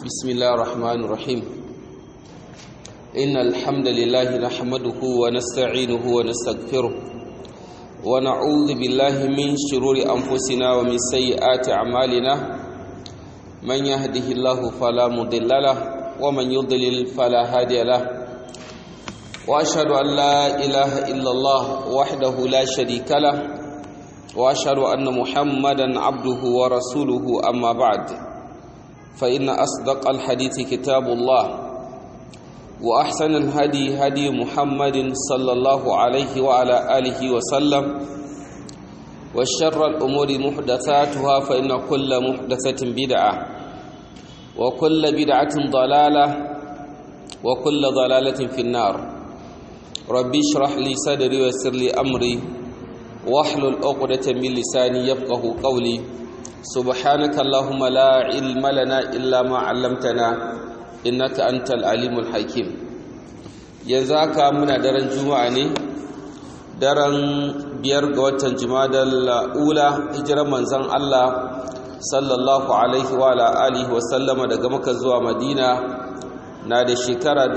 بسم الله الرحمن الرحيم إن الحمد لله نحمده ونستعينه ونستغفره ونعوذ بالله من شرور أنفسنا ومن سيئات أعمالنا من يهده الله فلا مضل له ومن يضلل فلا هادي له وأشهد أن لا إله إلا الله وحده لا شريك له وأشهد أن محمدا عبده ورسوله أما بعد فإن أصدق الحديث كتاب الله وأحسن الهدي هدي محمد صلى الله عليه وعلى آله وسلم وشر الأمور محدثاتها فإن كل محدثة بدعة وكل بدعة ضلالة وكل ضلالة في النار ربي اشرح لي صدري ويسر لي أمري واحلل عقدة من لساني يفقه قولي سبحانك اللهم لا علم لنا إلا ما علمتنا إنك أنت العليم الحكيم ينزاك من درن جمعة daren biyar ga watan jimadar ula hijirar manzan Allah sallallahu alaihi wa alihi wasallama daga maka zuwa madina na da shekara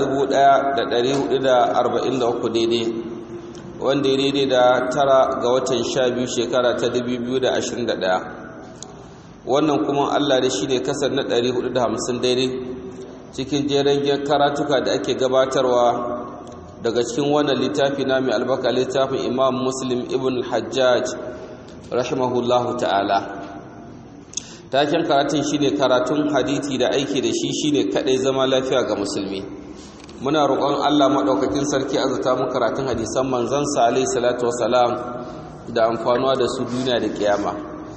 1443 daidai wanda ya daidai da tara ga watan sha biyu shekara ta 2021 wannan kuma Allah da shi ne kasar na 450 daidai cikin jeren karatuka da ake gabatarwa daga cikin wannan littafi na mai albaka littafin imam muslim ibn hajjaj rahimahullahu ta'ala taken karatun shine karatun hadithi da aiki da shi shine kadai zama lafiya ga musulmi muna roƙon Allah maɗaukakin sarki azata mu karatun hadisan manzansa alaihi salatu wasalam da amfanuwa da su duniya da kiyama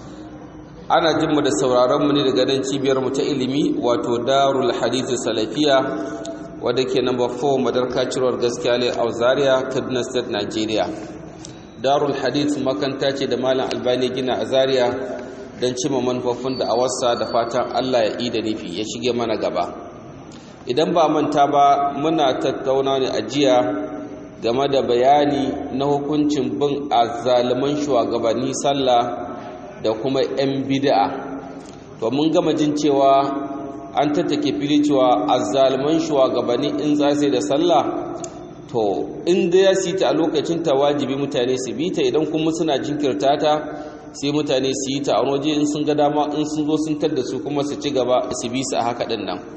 ana jin mu da sauraron mu ne daga nan cibiyar mu ta ilimi wato darul hadith salafiya wadda ke number 4 madarka cirowar gaskiya ne a zaria kaduna state nigeria darul hadith makanta ce da malam albani gina a zaria don cima manufofin da awarsa da fatan allah ya ida nufi ya shige mana gaba idan ba manta ba muna tattauna ne a jiya game da bayani na hukuncin bin azzaluman shugabanni sallah da kuma 'yan bid'a to mun gama jin cewa an tattake fili cewa azzaluman shugabanni in za su da sallah to in da ya sita a lokacin ta wajibi mutane su bi ta idan kuma suna jinkirta ta sai mutane su yi ta a waje in sun ga dama in sun zo sun tadda su kuma su ci gaba su bi su a haka din nan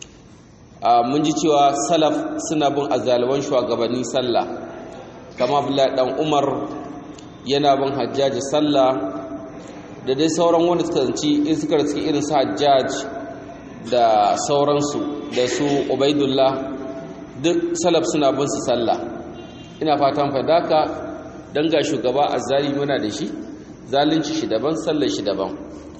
mun ji cewa salaf suna bin azzaluman shugabanni sallah kama Abdullahi dan Umar yana bin Hajjaji sallah da dai sauran wanda suka zanci in suka riski irin su Hajjaj da sauransu da su ubaidullah duk salaf suna bin su sallah ina fatan fadaka dan ga shugaba azzali muna da shi zalunci shi daban sallar shi daban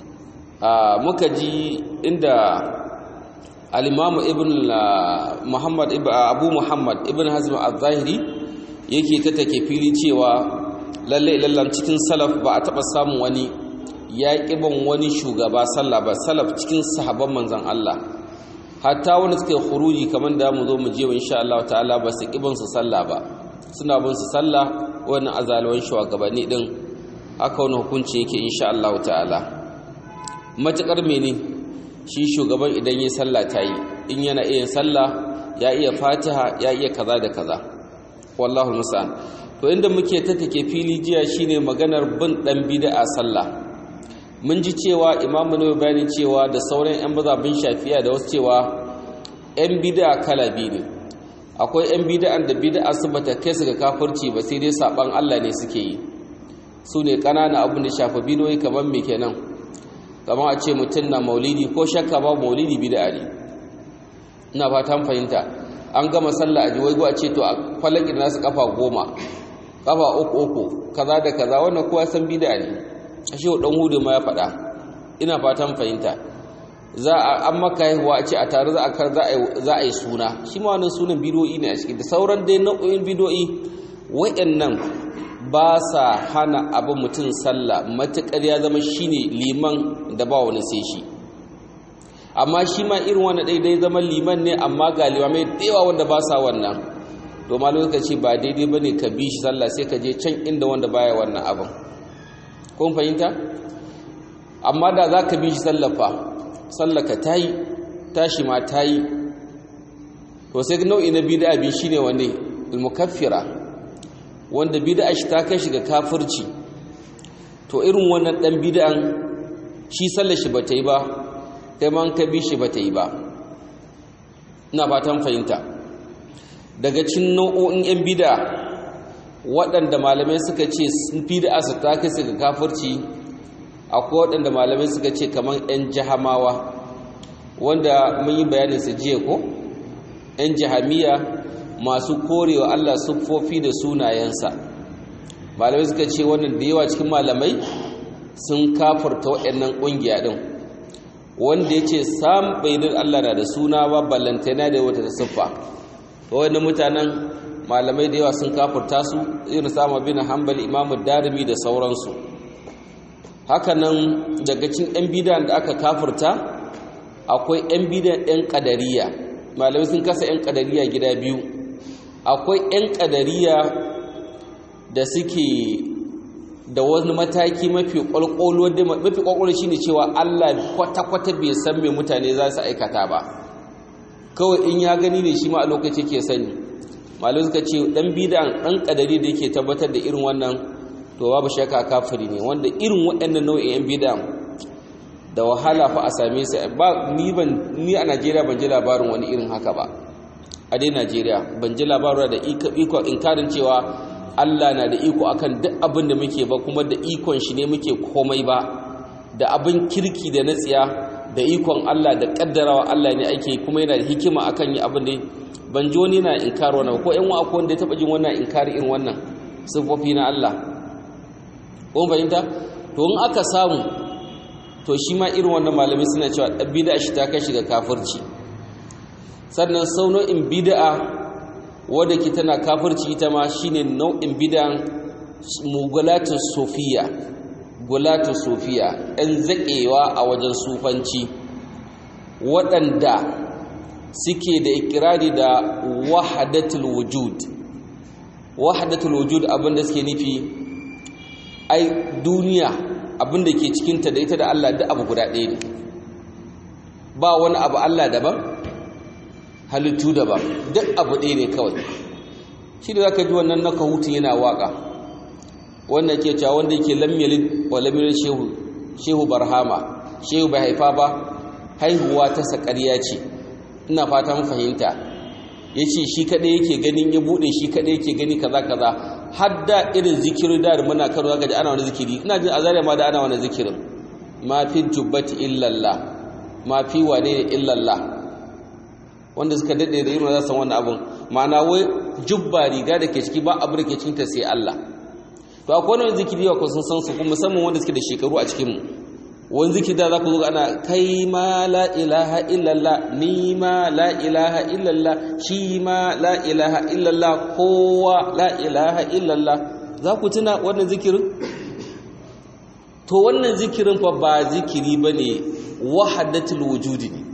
a muka ji inda al-imam ibn muhammad abu muhammad ibn hazm az-zahiri yake ta take fili cewa lalle lallan cikin salaf ba a taba samun wani ya ƙiban wani shugaba sallah ba salaf cikin sahabban manzan Allah hatta wani suka yi khuruji kamar da mu zo mu je insha Allah ta'ala ba su ƙiban su sallah ba suna bin su sallah wannan azalwan shugabanni din haka wani hukunci yake insha Allah ta'ala matakar mene shi shugaban idan yi sallah ta yi in yana iya sallah ya iya fatiha ya iya kaza da kaza wallahu musa'an to inda muke ta take fili jiya shine maganar bin dan bid'a sallah mun ji cewa imamu ne bayani cewa da sauran 'yan mazabin shafiya da wasu cewa 'yan bida kala biyu ne akwai 'yan bida'an da bida'a su bata kai su ga kafirci ba sai dai saban Allah ne suke yi su ne ƙananan abin da shafa bidoyi kamar me kenan kamar a ce mutum na maulidi ko shakka ba maulidi bida'a ne ina fatan fahimta an gama sallah a jiwai a ce to a falakin nasu kafa goma kafa uku uku kaza da kaza wannan kowa san bida'a ne ashe dan hudu ma ya faɗa ina fatan fahimta za a an maka haihuwa a ce a tare za a kar za a yi suna shi ma wannan sunan bidoyi ne a cikin da sauran dai nau'o'in bidoyi wayannan ba sa hana abin mutum sallah matuƙar ya zama shine liman da ba wani sai shi amma shi ma irin wani daidai zama liman ne amma ga limamai da yawa wanda ba sa wannan to ma lokaci ba daidai bane ka bi shi sallah sai ka je can inda wanda baya wannan abin kun fahimta amma da za ka bi shi sallafa sallaka ta yi tashi ma ta yi to sai nau'i na bid'a bi shine wanne al-mukaffira wanda bid'a shi ta kai shi ga kafirci to irin wannan dan bid'an shi sallar shi bata yi ba kai man ka bi shi bata yi ba ina fatan fahimta daga cikin nau'o'in yan bid'a waɗanda malamai suka ce sun bid'a su ta kai su ga kafirci akwai waɗanda malamai suka ce kamar yan jahamawa wanda mun yi bayanin su jiya ko yan jahamiya masu korewa Allah siffofi da sunayensa malamai suka ce wannan da yawa cikin malamai sun kafarta waɗannan ƙungiya ɗin wanda ya ce sam bai din Allah na da suna ba ballantana da wata ta siffa wannan mutanen malamai da yawa sun kafarta su irin sama bin hanbali imamu darimi da sauransu hakanan daga cikin yan bidan da aka kafarta akwai yan bidan yan kadariya malamai sun kasa yan kadariya gida biyu akwai yan kadariya da suke da wani mataki mafi kwalkwalo mafi kwalkwalo shine cewa Allah kwata-kwata bai san me mutane za su aikata ba kawai in ya gani ne shi ma a lokaci ke sani malu suka ce dan bidan dan kadari da yake tabbatar da irin wannan to babu shakka kafiri ne wanda irin waɗannan nau'in yan bidan da wahala fa a same su ba ni ban ni a Najeriya ban ji labarin wani irin haka ba a dai Najeriya ban ji labarin da iko inkarin cewa Allah na da iko akan duk abin da muke ba kuma da ikon shi ne muke komai ba da abin kirki da natsiya da ikon Allah da kaddarawa Allah ne ake kuma yana da hikima akan yi abin da ban ji wani na inkar wannan ko ƴan wa akwai wanda ya taba jin wannan inkari irin wannan sifofi na Allah ko fahimta to in aka samu to shi ma irin wannan malami suna cewa bid'a shi ta kai shi ga kafirci sannan sauno'in bid'a wadda ke tana kafirci ita ma shine nau'in bidan mugulatin sofiya gulatin sofiya ɗan zaƙewa a wajen sufanci waɗanda suke da ikirari da wahadatul wujud wahadatul wujud abinda suke nufi ai duniya abinda ke cikinta da ita da Allah duk abu guda ɗaya ne ba wani abu Allah daban halittu daban duk abu ɗaya ne kawai shi da za ka ji wannan na kahutun yana waƙa wanda ke cewa wanda yake lamyalin wa lamyalin shehu shehu barhama shehu bai haifa ba haihuwa ta saƙarya ce ina fatan fahimta ya ce shi kaɗai yake ganin ya buɗe shi kaɗai yake gani kaza kaza har da irin zikirin da muna karo zaka ji ana wani zikiri ina jin azariya ma da ana wani zikirin ma fi jubbati illallah ma fi wane ne illallah wanda suka daɗe da irin za su wannan abin ma'ana wai jubba riga da ke ciki ba abu da ke cikinta sai Allah to akwai wani zikiri yawa kun san su kuma musamman wanda suke da shekaru a cikin mu wani zikiri da za ku zo ana kai ma la ilaha illallah ni ma la ilaha illallah shi ma la ilaha illallah kowa la ilaha illallah za ku tuna wannan zikirin to wannan zikirin fa ba zikiri bane wahadatul wujudi ne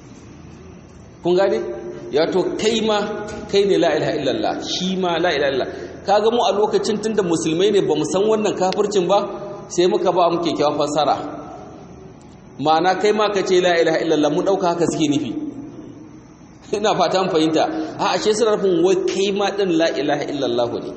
kun gane ya to kai ma kai ne la ilaha illallah shi ma la ilaha illallah kaga mu a lokacin tunda musulmai ne bamu san wannan kafircin ba sai muka ba mu kyakkyawan fassara ma'ana kai ma ka ce la ilaha illallah mu dauka haka suke nufi ina fata mun fahimta a ashe suna nufin wai kai ma din la ilaha illallah ne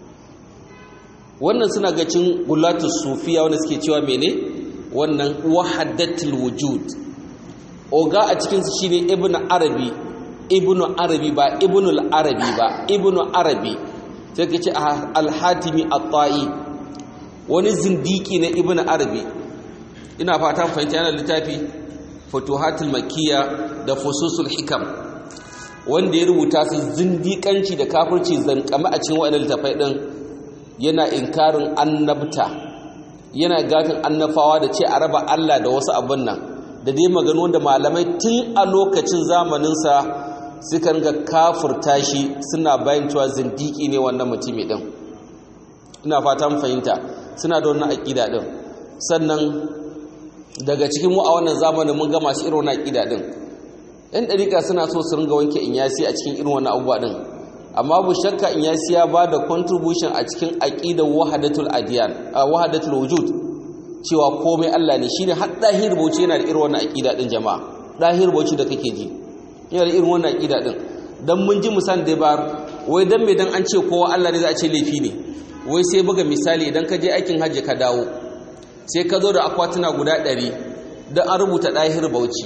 wannan suna ga cin gulatu sufiya wanda suke cewa mene wannan wahadatul wujud oga a cikin su shine ibnu arabi ibnu arabi ba ibnu arabi ba ibnu arabi sai ka ce al-hatimi at-ta'i wani zindiki na ibnu arabi ina fata fahimta yana littafi futuhatul makkiya da fususul hikam wanda ya rubuta su zindikanci da kafirci zankame a cikin waɗannan littafai din yana inkarin annabta yana gafin annafawa da ce a raba Allah da wasu abin nan da dai maganu wanda malamai tun a lokacin zamaninsa suka ga kafurta shi suna bayan cewa zindiki ne wannan mutumi din ina fata mu fahimta suna da wannan aƙida din sannan daga cikin mu a wannan zamanin mun ga masu irin wannan aƙida din ɗan ɗariƙa suna so su ringa wanke inyasi a cikin irin wannan abubuwa din amma bu shakka inyasi ya ba da contribution a cikin aƙidar wahadatul adiyan a wahadatul wujud cewa komai Allah ne shine har dahir bauchi yana da irin wannan aqida din jama'a dahir bauchi da kake ji yana da irin wannan aqida din dan mun ji misan da ba wai dan me dan an ce kowa Allah ne za a ce laifi ne wai sai buga misali idan ka je aikin hajji ka dawo sai ka zo da akwatuna guda 100 dan an rubuta dahir bauchi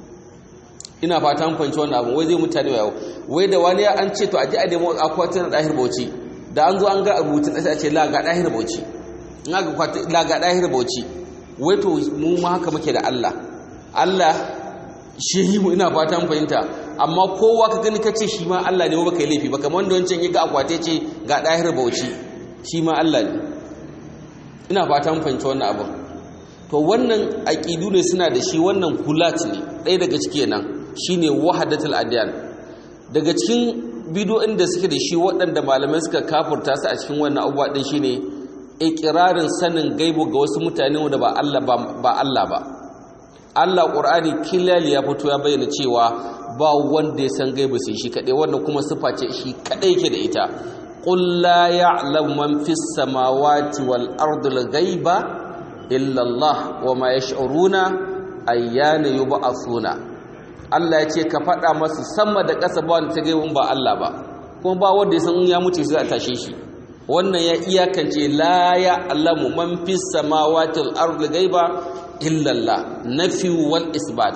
ina fata mun fahimci wannan abu wai zai mutane yau wai da wani an ce to a ji a nemo akwatuna dahir bauchi da an zo an ga rubutun sai a ce la ga dahir bauchi in aka la ga dahir bauchi wai to mu ma haka muke da Allah Allah shi mu ina fata mun fahimta amma kowa ka gani kace shi ma Allah ne ba kai laifi ba kamar wanda wancan ya ga akwate ce ga dahir bauchi shi ma Allah ne ina fata mun fahimci wannan abu to wannan aqidu ne suna da shi wannan hulat ne ɗaya daga ciki nan shine wahdatul adyan daga cikin bidiyoyin da suke da shi waɗanda malamai suka kafurta su a cikin wannan abubuwa din shine ikirarin sanin gaibu ga wasu mutane wanda ba Allah ba Allah ba Allah Qur'ani kilal ya fito ya bayyana cewa ba wanda ya san gaibu sai shi kadai wannan kuma sifa ce shi kadai yake da ita qul la ya'lamu man fis samawati wal ardi al ghaiba illa Allah wa ma yash'uruna ayyana yub'athuna Allah ya ce ka faɗa masu sama da ƙasa ba wanda ta gaibun ba Allah ba kuma ba wanda ya san ya mutu sai a tashe shi wannan ya iyakance la ya'lamu man fis samawati wal ardi ghaiba illallah nafi wal isbat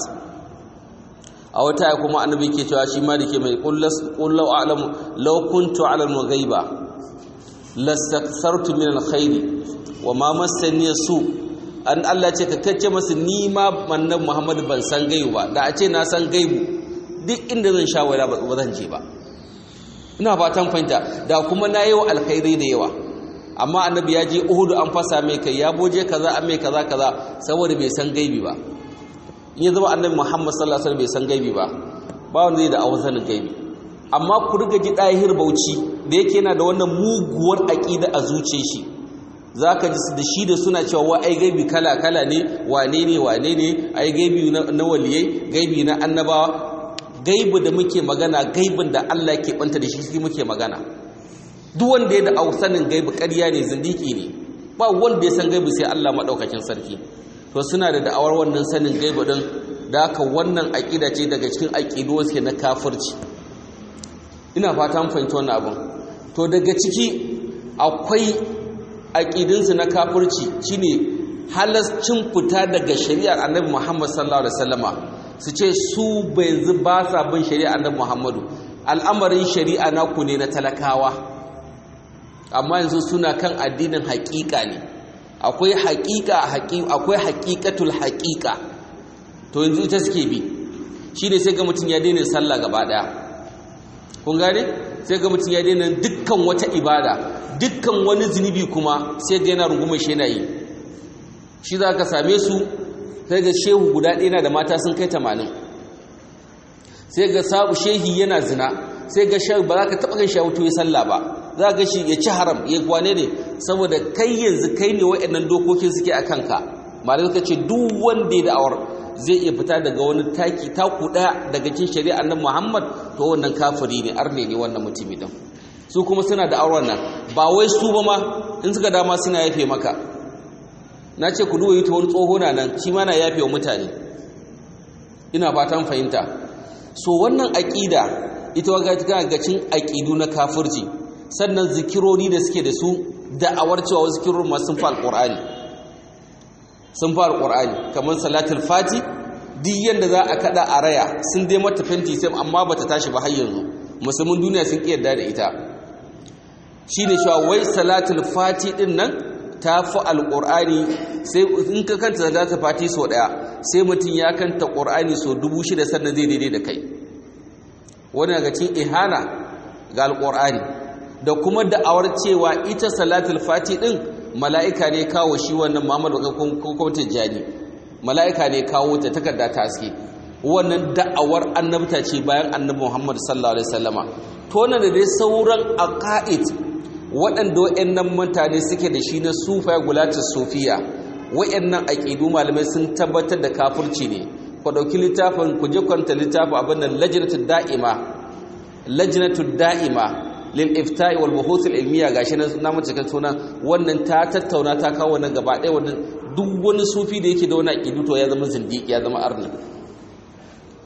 a wata kuma annabi ke cewa shi ma dake mai qullau a'lamu law kuntu ala al-ghaiba lastakthartu min al-khair wa ma massani su an Allah ce ka kace masa ni ma annabi Muhammad ban san gaibu ba da a ce na san gaibu duk inda zan sha wala ba zan je ba ina fatan fahimta da kuma na yi wa alkhairi da yawa amma annabi ya je uhudu an fasa mai kai ya boje kaza an mai kaza kaza saboda bai san gaibi ba in ya zama annabi muhammad sallallahu alaihi wasallam bai san gaibi ba ba wanda zai da awazanin gaibi amma ku riga ji dahir bauchi da yake yana da wannan muguwar aqida a zuciyar shi zaka ji da shi da suna cewa wa ai gaibi kala kala ne wane ne wane ne ai gaibi na waliyai gaibi na annabawa gaibu da muke magana gaibin da Allah ke banta da shi shi muke magana duk wanda ya da sanin gaibu ƙarya ne zindiki ne ba wanda ya san gaibu sai Allah maɗaukakin sarki to suna da da'awar wannan sanin gaibu din da haka wannan aƙida ce daga cikin aƙidu wasu na kafirci ina fata mun fahimci wannan abin to daga ciki akwai aƙidinsu na kafirci shine halascin fita daga shari'ar annabi Muhammad sallallahu alaihi wasallama su ce su yanzu ba sa bin shari'a annabi Muhammadu al'amarin shari'a naku ne na talakawa amma yanzu suna kan addinin haƙiƙa ne akwai haƙiƙa akwai haƙiƙatul haƙiƙa to yanzu ita suke bi shine sai ga mutum ya daina sallah gaba daya kun gane sai ga mutum ya daina dukkan wata ibada dukkan wani zunubi kuma sai ga yana rungumar shi yana yi shi za ka same su sai ga shehu guda ɗaya na da mata sun kai tamanin sai ga sabu shehi yana zina sai ga shehu ba za ka taɓa gan shehu ya sallah ba za ga shi ya ci haram ya kwane ne saboda kai yanzu kai ne waɗannan dokokin suke a kanka malamai ka ce duk wanda ya da'awar zai iya fita daga wani taki taku ɗaya daga cikin shari'a nan muhammad to wannan kafiri ne arne ne wannan mutumi din su kuma suna da auren nan ba wai su ba ma in suka dama suna yafe maka na ce ku duwa yi ta wani tsoho na nan shi ma na yafe wa mutane ina fatan fahimta so wannan aƙida ita wa gagacin aƙidu na kafirci sannan zikirori da suke da su da'awar cewa wasu zikirori masu sun fa alƙur'ani sun fa alƙur'ani kamar salatul fati duk yanda za a kada a raya sun dai mata fenti sai amma bata tashi ba har yanzu musulmin duniya sun ƙi yarda da ita shine cewa wai salatul fati din nan ta fi alƙur'ani sai in ka kanta salatul fati sau ɗaya sai mutum ya kanta ƙur'ani sau dubu shida sannan zai daidai da kai wani daga cikin ihana ga alƙur'ani da kuma da'awar cewa ita salatul fati din mala'ika ne kawo shi wannan muhammadu kuma tijjani mala'ika ne kawo ta takarda ta haske wannan da'awar annabta ce bayan annabi muhammadu sallallahu alaihi wasallama to da dai sauran aqaid waɗanda waɗannan mutane suke da shi na sufa gulatar sofiya waɗannan aƙidu malamai sun tabbatar da kafirci ne ku ɗauki littafin ku je kwanta littafin abin nan lajinatul da'ima lajinatul da'ima lil ifta'i wal buhuth al ilmiya gashi na mace kan sunan wannan ta tattauna ta kawo wannan gaba ɗaya wannan duk wani sufi da yake da wani aƙidu to ya zama zindiki ya zama arni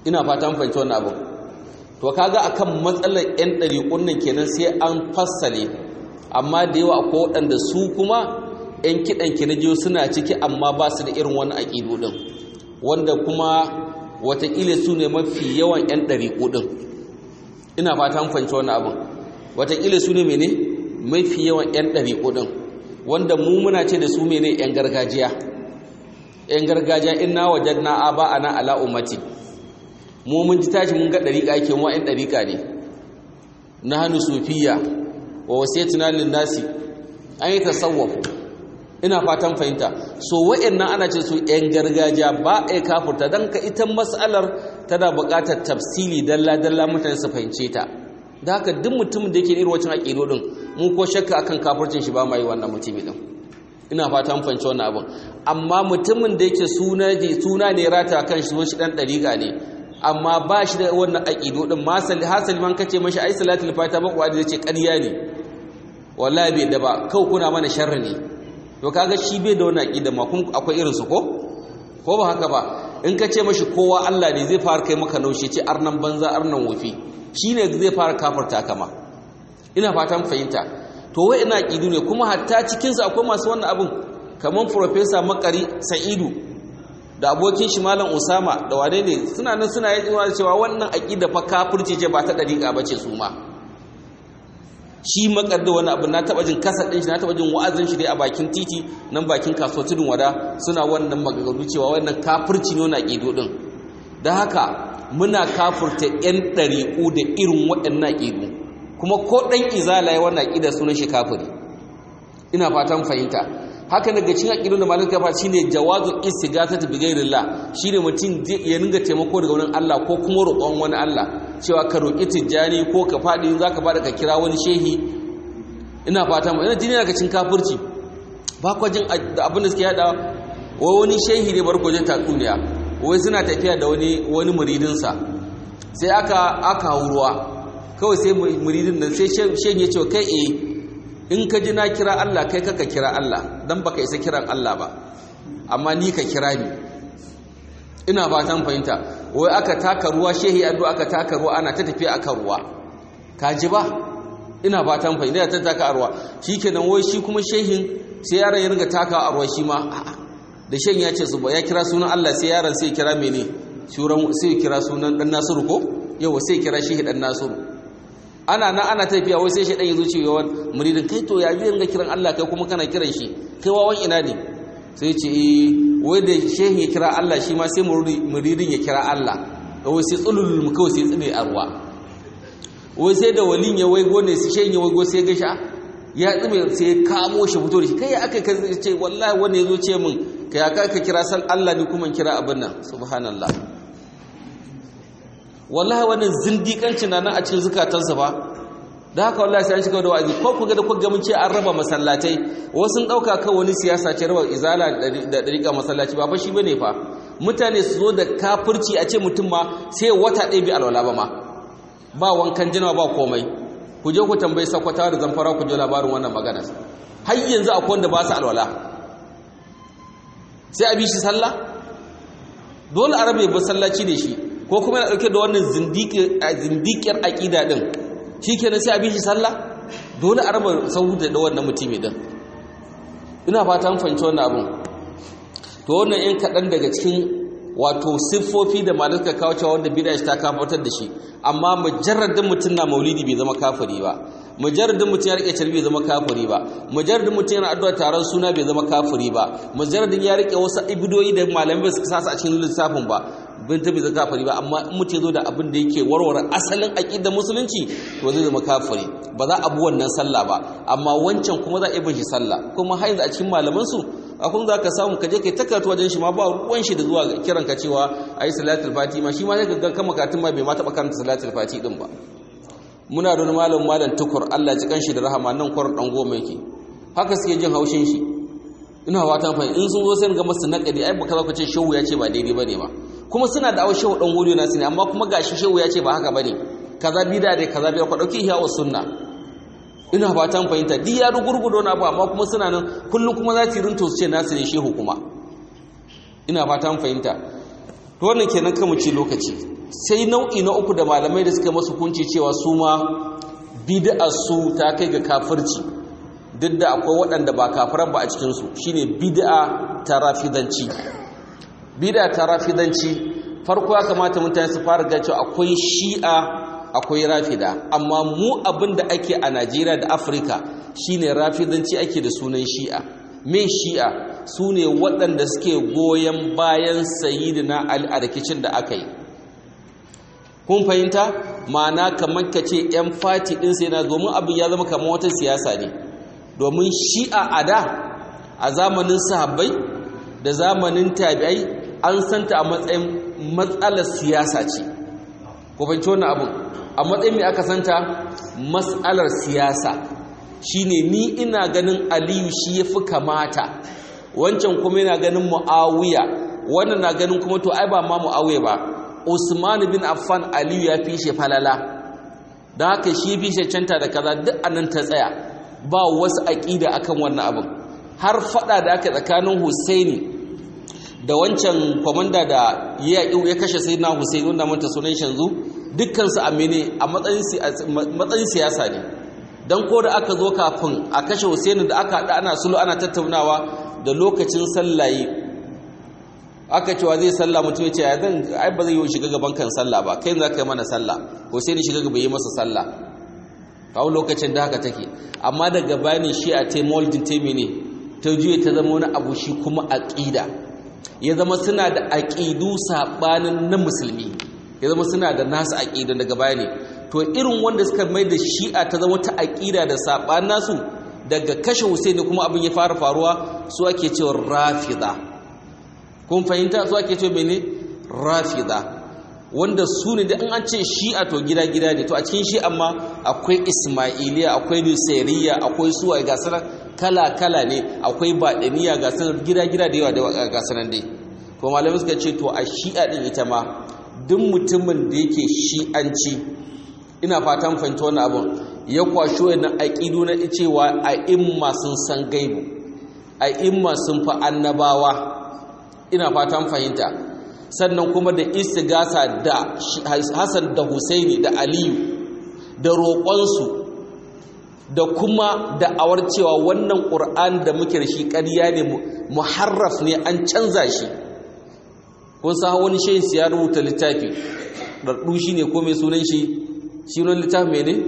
ina fata an fahimci wannan abu to kaga akan matsalar yan ɗariƙun nan kenan sai an fassale amma da yawa akwai waɗanda su kuma yan kiɗan kinajiyo suna ciki amma ba su da irin wani aƙidu ɗin wanda kuma watakila su ne mafi yawan yan ɗariƙu ɗin ina fata an fahimci wannan abin watakila su ne mene mafi yawan yan ɗariƙu ɗin wanda mu muna ce da su mene yan gargajiya yan gargajiya inna wajadna aba ana ala ummati mu mun ji tashi mun ga dariƙa yake mu ɗan dariƙa ne na hannu sufiya wa wasiyatuna lin nasi an yi tasawwuf ina fatan fahimta so wa'annan ana ce su yan gargajiya ba a kafurta dan ka ita mas'alar tana buƙatar tafsili dalla dalla mutane su fahimce ta da haka duk mutumin da yake irin wancan aƙido din mu ko shakka akan kafircin shi ba mai wannan mutumi din ina fata mun fahimci wannan abin amma mutumin da yake suna ne suna ne rata kan shi shi dan dariƙa ne amma ba shi da wannan aqido din masali hasali man kace mashi ai salatul fatiha ba kuwa da ce ƙarya ne wallahi bai da ba kau kuna mana sharri ne to kaga shi bai da wannan aqida ma kun akwai irin su ko ko ba haka ba in ka ce mashi kowa Allah ne zai fara kai maka naushi ce arnan banza arnan wufi shine zai fara kafarta kama ina fatan fahimta to wai ina aqidu ne kuma hatta cikin su akwai masu wannan abun kaman professor Makari Sa'idu da abokin shi Malam Usama da wane ne suna nan suna yin cewa wannan aqida fa kafirci ce ba ta dariƙa bace su ma shi makar da wani abu na taba jin kasar din shi na taba jin wa'azin shi dai a bakin titi nan bakin kasuwar tudun wada suna wannan magagaru cewa wannan kafirci ne wannan aqidu din dan haka muna kafurta yan ɗariƙu da irin waɗannan aqidu kuma ko ɗan izala ya wannan aƙida sunan shi kafiri ina fatan fahimta haka daga cikin aƙidun da malaka fa shine jawazul istighathati bi ghairillah shine mutum ya ninga taimako daga wani Allah ko kuma roƙon wani Allah cewa ka roƙi tijjani ko ka faɗi in zaka bada ka kira wani shehi ina fatan ina jini daga cikin kafirci ba kwa jin da abin da suke yada wai wani shehi ne barko jin tatsuniya wai suna tafiya da wani wani muridinsa sai aka aka ruwa kawai sai muridin nan sai shen ya ce kai eh in ka ji na kira Allah kai kaka kira Allah dan baka isa kiran Allah ba amma ni ka kira ni ina fatan fahimta wai aka taka ruwa shehi addu aka taka ruwa ana ta tafiya akan ruwa ka ji ba ina fatan fahimta ta taka a ruwa shikenan wai shi kuma shehin sai yaron ya ringa taka a ruwa shi ma da shen ya ce su ba ya kira sunan Allah sai yaron sai kira mene sai kira sunan dan Nasiru ko yau sai kira shehi dan Nasiru ana nan ana tafiya wai sai shaidan ya zo cewa muridin kai to ya zai ga kiran Allah kai kuma kana kiran shi kai wawan ina ne sai ce eh wai da shehin ya kira Allah shi ma sai muridin ya kira Allah wai sai tsulul mu kawai sai tsine a ruwa wai sai da walin ya waigo ne sai shehin ya waigo sai ga sha ya tsime sai ya kamo shi fito da shi kai aka ka ce wallahi wanda ya zo ce min kai aka ka kira san Allah ne kuma kira abin nan subhanallah wallahi wannan zindiƙancin na nan a cikin zukatansa ba da haka wallahi sai an shiga da wa'azi ko ku ga da kuka mun ce an raba masallatai wasu ɗauka kan wani siyasa ce raba izala da dariƙa masallaci ba fa shi bane fa mutane su zo da kafirci a ce mutum ma sai wata ɗaya bi alwala ba ma ba wankan jinawa ba komai ku je ku tambayi sakwata da zamfara ku je labarin wannan magana har yanzu akwai wanda ba su alwala sai a bi shi sallah dole a rabe masallaci da shi ko kuma yana ɗauke da wannan zindikiyar aƙida ɗin shi kenan sai a bi shi sallah dole a raba sahu da wannan mutumi ɗin ina fata an fahimci wannan abin to wannan yan kaɗan daga cikin wato siffofi da malaka kawo cewa wanda bida shi ta kafatar da shi amma mujarradin mutum na maulidi bai zama kafiri ba mujarradin mutum ya rike carbi bai zama kafiri ba mujarradin mutum yana addu'a taron suna bai zama kafiri ba mujarradin ya rike wasu ibidoyi da malamai ba su kasa a cikin lissafin ba bin ta bai zama kafiri ba amma in mutum zo da abin da yake warware asalin aqidar musulunci to zai zama kafiri ba za a bi wannan sallah ba amma wancan kuma za a yi shi sallah kuma har yanzu a cikin malaman su akwai za ka samu ka je kai takaratu wajen shi ma ba ruwan shi da zuwa kiran ka cewa ayi salatul fati ma shi ma sai ka ga kama katin ma bai ma taɓa karanta salatul fati din ba muna da wani malam malam tukur Allah ji kanshi da rahama nan kwar dan goma yake haka suke jin haushin shi ina wata fa in sun zo sai ga masu nakadi ai baka zaka ce shehu ya ce ba daidai bane ba kuma suna da awon shehu dan wuri na ne amma kuma gashi shehu ya ce ba haka bane kaza bida dai kaza bida ku dauki hiya sunna ina fatan fahimta duk ya rugurgudo na abu amma kuma suna nan kullum kuma za su yi rinto su ce nasu ne shehu kuma ina fatan fahimta to wannan kenan kan mu ci lokaci sai nau'i na uku da malamai da suka masu kunci cewa su ma bid'ar su ta kai ga kafirci duk da akwai waɗanda ba kafiran ba a cikinsu shine bid'a ta rafidanci bid'a ta rafidanci farko ya kamata mutane su fara ga cewa akwai shi'a akwai rafida amma mu abin da ake a Najeriya da Afirka shine rafidanci ake da sunan shi'a me shi'a su ne waɗanda suke goyon bayan sayidina Ali a rikicin da aka yi kun fahimta ma'ana kamar ka ce 'yan fati ɗin sai na domin abin ya zama kamar wata siyasa ne domin shi'a a da a zamanin sahabbai da zamanin tabi'ai an santa a matsayin matsalar siyasa ce ku fahimci wannan abin a matsayin mai aka santa matsalar siyasa shine ni ina ganin aliyu shi ya fi kamata wancan kuma yana ganin mu'awiya wannan na ganin kuma to ai ba ma mu'awiya ba usman bin affan aliyu ya fi shi falala don haka shi fi shi canta da kaza duk anan ta tsaya ba wasu aƙida akan wannan abin har fada da aka tsakanin husaini da wancan kwamanda da ya ya kashe sai na husaini wanda manta sunan shanzu dukkansu amine a matsayin siyasa ne don ko da aka zo kafin a kashe husaini da aka haɗa ana sulu ana tattaunawa da lokacin sallaye aka cewa zai sallah mutum ya ce ya zan ai ba zai yi shiga gaban kan sallah ba kai za ka yi mana sallah husaini shiga gaba yi masa sallah kawo lokacin da haka take amma daga bani shi a taimoldin taimini ta juye ta zama wani abu shi kuma aƙida ya zama suna da aƙidu saɓanin na musulmi ya zama suna da nasu aƙidan daga baya ne to irin wanda suka mai da shi'a ta zama ta aƙida da saɓanin nasu daga kashe husaini kuma abin ya fara faruwa su ake cewa rafida kun fahimta su ake cewa mene rafida wanda su ne da an ce shi'a to gida-gida ne to a cikin shi amma akwai ismailiya akwai nusairiya akwai suwa ga sanar kala-kala ne akwai baɗaniya ga sanar gida-gida da yawa da ga sanar dai to malamai suka ce to a shi'a ɗin ita ma duk mutumin da yake shi'anci ina fatan fahimta wani abin ya kwashi wani aƙidu na cewa a imma sun san gaibu a imma sun fi annabawa ina fatan fahimta sannan kuma da istigasa da Hassan da Husaini da Aliyu da roƙonsu da kuma da awar cewa wannan ƙur'an da muke da shi ƙarya ne muharraf ne an canza shi kun sa wani shayin ya rubuta littafi ɗarɗu shi ne ko mai sunan shi shi wani littafi mai ne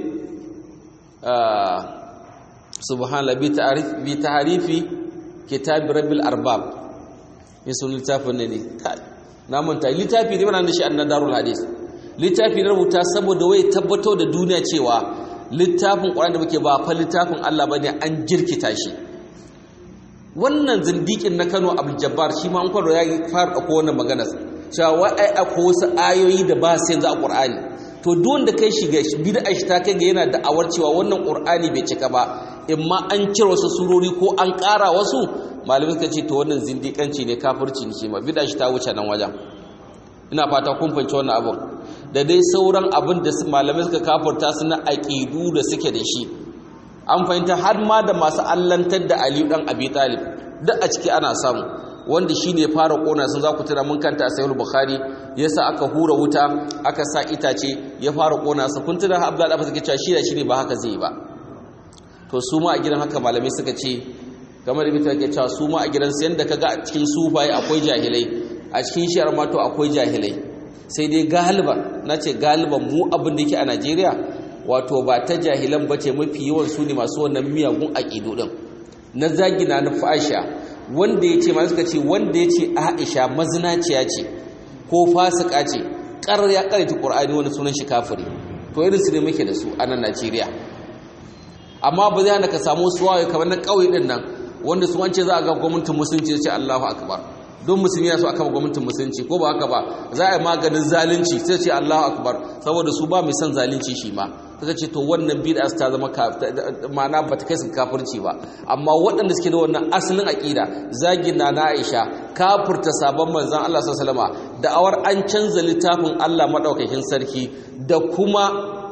subhanallah bi ta'arifi kitab rabbil arbab mai sunan littafin ne ne na manta littafi ne mana shi annan darul hadis littafi na rubuta saboda wai tabbato da duniya cewa littafin Qur'ani da muke ba fa littafin Allah bane an jirkita shi wannan zindikin na Kano Abdul Jabbar shi ma an kwaro ya fara ko wannan magana cewa wai ai akwai wasu ayoyi da ba su yanzu a Qur'ani to duk wanda kai shiga bid'a shi ta kai ga yana da awar cewa wannan Qur'ani bai cika ba imma an cire wasu surori ko an ƙara wasu malamai suka ce to wannan zindikanci ne kafirci ne shi ma bid'a shi ta wuce nan wajen ina fata kun fahimci wannan abin da dai sauran abin da malamai suka kafirta su na aqidu da suke da shi an fahimta har ma da masu allantar da Aliyu dan Abi Talib duk a ciki ana samu wanda shine fara kona sun za ku tuna mun kanta a Sahih Bukhari yasa aka hura wuta aka sa itace ya fara kona su kun tuna Abdul Abbas suke cewa shi da shi ne ba haka zai ba to su ma a gidan haka malamai suka ce kamar ibita ke cewa su ma a gidansu yadda ka ga a cikin sufaye akwai jahilai a cikin shiyar mato akwai jahilai sai dai galiba na ce galiban mu abin da yake a najeriya wato ba ta jahilan ba ce mafi yawan su ne masu wannan miyagun aƙidu ɗin na zagina na fasha wanda ya ce ma suka ce wanda ya ce aisha mazinaciya ce ko fasika ce ƙarar ya ƙarita ƙur'ani wani sunan shi kafiri to irin su ne muke da su a nan najeriya amma ba zai hana ka samu suwaye kamar na ƙauye ɗin nan wanda su wance za a ga gwamnatin musulunci ce Allahu akbar don musulmi ya so aka gwamnatin musulunci ko ba haka ba za a yi maganin zalunci sai ce Allahu akbar saboda su ba mai son zalunci shi ma suka ce to wannan bid'a ta zama ma'ana ba ta kai su kafirci ba amma waɗanda suke da wannan asalin aqida zagin na na Aisha kafirta sabon manzon Allah sallallahu alaihi wasallam da awar an canza littafin Allah madaukakin sarki da kuma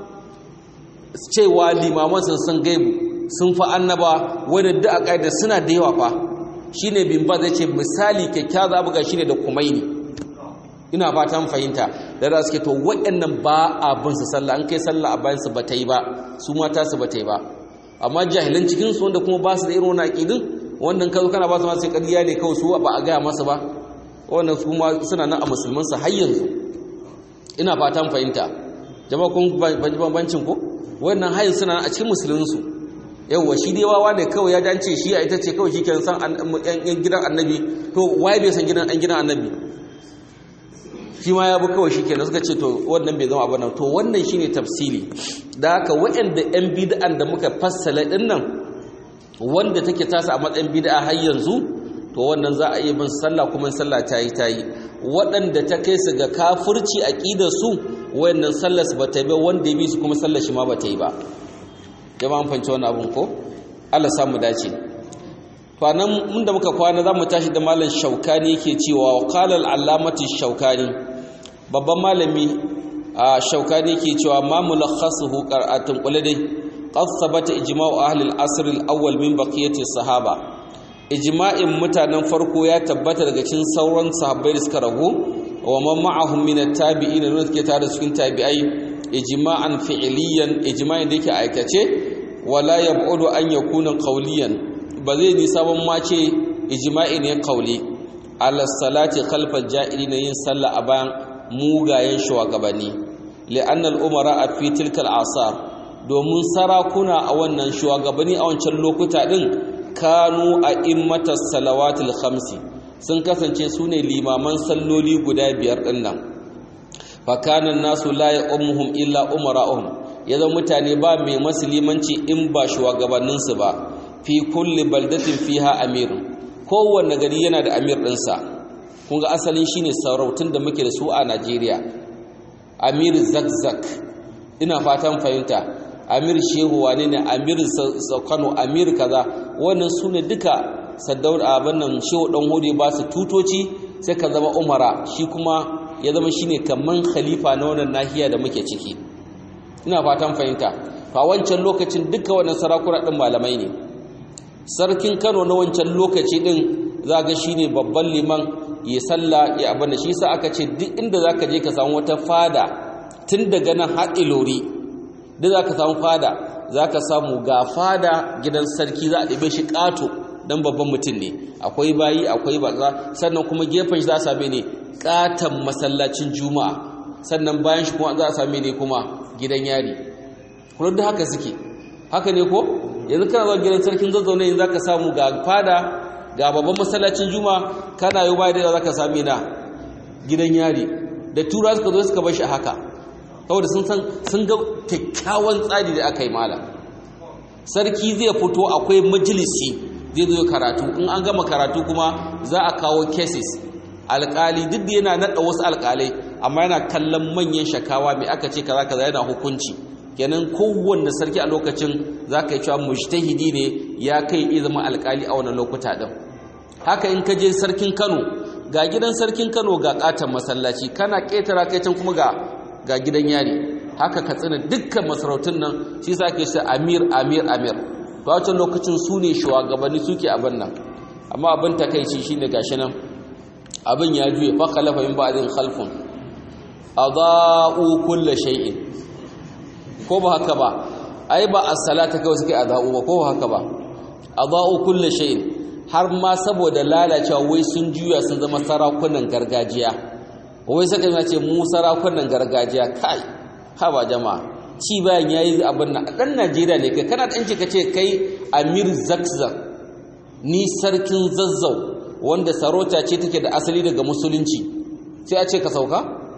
cewa limaman sun san gaibu sun fi annaba wadda da a ƙa'ida suna da yawa fa shi ne bin ba zai ce misali kyakkyawa za buga shi ne da kumaini ina fatan fahimta da da suke to waɗannan ba a bin su sallah an kai sallah a bayan su ba ta yi ba su mata su ba ta yi ba amma jahilan cikin su wanda kuma ba su da irin wani aqidin wannan kazo kana ba su ma sai ƙarya ne kawai su ba a gaya masa ba wannan su ma suna nan a musulman su har yanzu ina fatan fahimta jama'a kun bambancin ko wannan hayin suna a cikin musulmin su yawwa shi dai wawa ne kawai ya dance shi a ita ce kawai shi ke san yan gidan annabi to waye bai san gidan an gidan annabi shi ma ya bi kawai shi kenan suka ce to wannan bai zama abin to wannan shine tafsili da haka waɗanda yan bid'an da muka fassala din nan wanda take tasa a matsayin bid'a har yanzu to wannan za a yi bin sallah kuma sallah ta yi ta yi waɗanda ta kai su ga kafirci aqidar su wayannan sallar su bata yi ba wanda ya bi su kuma sallar shi ma bata yi ba jama'a an fahimci wannan abun ko Allah samu dace to anan mun da muka kwana zamu tashi da malam Shaukani yake cewa wa qala al-allamati Shaukani babban malami a Shaukani yake cewa ma mulakhasuhu qira'atun quladai qad sabata ijma'u ahli al-asr al-awwal min baqiyati sahaba ijma'in mutanen farko ya tabbata daga cikin sauran sahabbai da suka ragu wa man ma'ahum min at-tabi'in da suke tare cikin tabi'ai ijma'an fi'liyan ijma'in da yake aikace wala yab'udu an yakuna qawliyan ba zai ni sabon ma ce ijma'i ne qawli ala salati khalfa ja'ilina yin sallah a bayan mugayen shugabanni li'anna al-umara fi tilka al-asar domin sarakuna a wannan shugabanni a wancan lokuta din kanu a immatas salawatul khamsi sun kasance su ne limaman salloli guda biyar din nan fakanan nasu la ya'ummuhum illa umara'uhum yazo mutane ba mai musulmanci in ba shugabanninsu ba fi kulli baldatin fiha amir kowanne gari yana da amir ɗinsa kun ga asalin shine sarautun da muke da su a Najeriya amir zakzak ina fatan fahimta amir shehu wane ne amir kano amir kaza wannan su ne duka saddaur abin nan shehu dan hudu ba su tutoci sai ka zama umara shi kuma ya zama shine kaman khalifa na wannan nahiya da muke ciki ina fatan fahimta fa wancan lokacin duka wannan sarakuna din malamai ne sarkin Kano na wancan lokaci din za ga shine babban liman ya salla ya abin da shi sa aka ce duk inda zaka je ka samu wata fada tun daga nan har ilori da za ka samu fada za ka samu ga fada gidan sarki za a ɗabe shi ƙato don babban mutum ne akwai bayi akwai baza sannan kuma gefen shi za a same ne ƙaton masallacin juma'a sannan bayan shi kuma za a same ne kuma gidan yari kuma da haka suke haka ne ko yanzu kana zuwa gidan sarkin zazzaune yanzu za ka samu ga fada ga babban masallacin juma'a kana yi bayan da za ka same na gidan yari da tura suka zo suka bar shi haka saboda sun san sun ga kyakkyawan tsari da aka yi mala sarki zai fito akwai majalisi zai zo karatu in an gama karatu kuma za a kawo cases alkali duk da yana naɗa wasu alkalai amma yana kallon manyan shakawa mai aka ce kaza kaza yana hukunci kenan kowanne sarki a lokacin za ka yi cewa mujtahidi ne ya kai iya zama alkali a wannan lokuta din haka in ka je sarkin kano ga gidan sarkin kano ga katon masallaci kana ƙetara kai can kuma ga ga gidan yari haka ka tsina dukkan masarautun nan shi sa ke shi amir amir amir to wancan lokacin su ne shugabanni suke abin nan amma abin takaici shine gashi nan abin ya juye fa khalafa min ba'din khalfun adaa'u kulli shay'in ko ba haka ba ai ba as-salata kawai suke adaa'u ba ko ba haka ba adaa'u kulli shay'in har ma saboda lalacewa wai sun juya sun zama sarakunan gargajiya wai saka yana ce mu sarakunan gargajiya kai ha ba jama'a ci bayan yayi abin nan dan Najeriya ne kai kana dan ka ce kai Amir Zakzak ni sarkin Zazzau wanda sarauta ce take da asali daga musulunci sai a ce ka sauka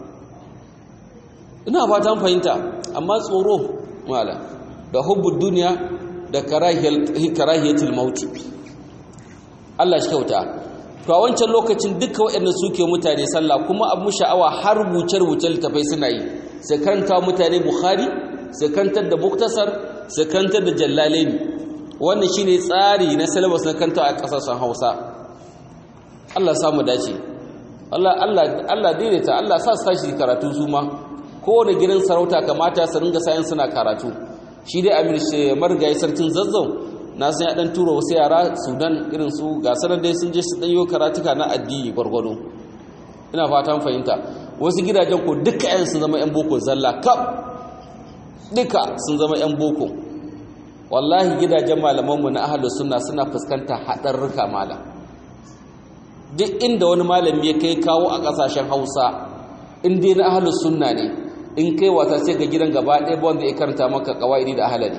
ina fatan fahimta amma tsoro mala da hubbud duniya da karahiyatul mauti Allah shi kyauta to a wancan lokacin duka waɗanda suke mutane sallah kuma abu sha'awa har rubuce-rubuce littafai suna yi sai karanta mutane bukhari sai karantar da muktasar sai karantar da jallalaini wannan shine tsari na syllabus na kanta a kasashen Hausa Allah samu dace Allah Allah Allah daidaita Allah sa su tashi karatu su ma kowane gidan sarauta kamata su ringa sayan suna karatu shi dai Amir Margayi sarkin Zazzau na san ya dan tura wasu yara sudan irin su ga sanar dai sun je su danyo karatuka na addini gwargwado ina fatan fahimta wasu gidajen ko duka yan sun zama yan boko zalla kaf duka sun zama yan boko wallahi gidajen malamanmu na ahlus sunna suna fuskantar haɗarruka malam duk inda wani malami ya kai kawo a ƙasashen hausa in dai na ahlus sunna ne in kai wata sai ga gidan gaba ɗaya ba wanda ya karanta maka kawai da ahalari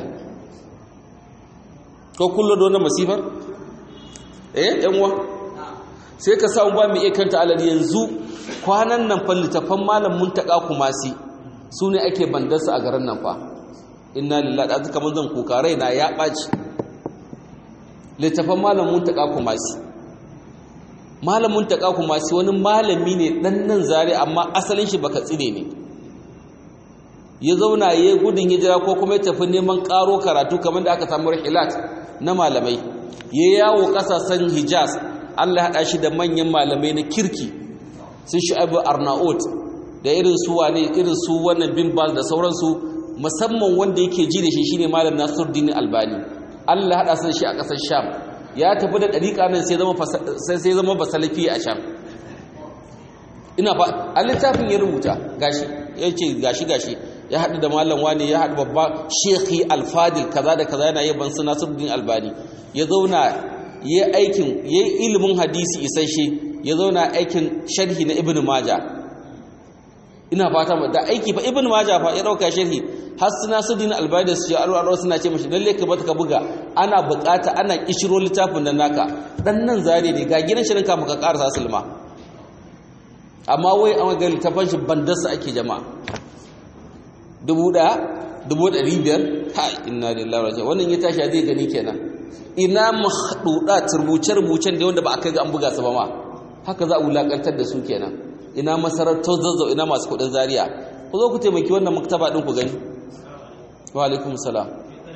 ko kullum da wani masifar eh yanwa sai ka samu ba mai iya karanta ahalari yanzu kwanan nan fa littafan malam muntaka kumasi su ne ake bandarsa a garin nan fa inna lillahi da kamar zan kuka raina ya ɓaci littafan malam muntaka kumasi malam muntaka kumasi wani malami ne ɗan nan zare amma asalin shi baka tsine ne ya zauna ya yi gudun hijira ko kuma ya tafi neman ƙaro karatu kamar da aka samu rahilat na malamai ya yawo ƙasashen hijaz allah haɗa shi da manyan malamai na kirki sun shu'abu arnaut da irin su wane irin su wannan bin bal da sauransu musamman wanda yake ji da shi shine malam nasiruddin albani allah haɗa su da shi a ƙasar sham ya tafi da ɗariƙa nan sai zama basalafi a sham ina fa a littafin ya rubuta gashi ya ce gashi gashi ya haɗu da malam wani ya haɗu babba shekhi alfadil kaza da kaza yana yaban su nasiruddin albani ya zauna ya aikin ya yi ilimin hadisi isasshe ya zauna aikin sharhi na ibn maja ina fata da aiki fa ibn maja fa ya ɗauka sharhi har su nasiruddin albani da su ce alwaro suna ce mashi lalle ka bata ka buga ana bukata ana kishiro littafin nan naka dan nan zare ne ga gidan shirin ka muka karasa sulma amma wai an ga littafin shi bandarsa ake jama'a dubu ɗaya dubu ɗari biyar ha inna lillahi raji'un wannan ya tashi zai gani kenan ina mahduda turbuce-rubucen da wanda ba a kai ga an buga su ba ma haka za a wulakantar da su kenan ina masarautar zazzau ina masu kuɗin zaria ku zo ku taimaki wannan maktaba ɗin ku gani wa alaikum salam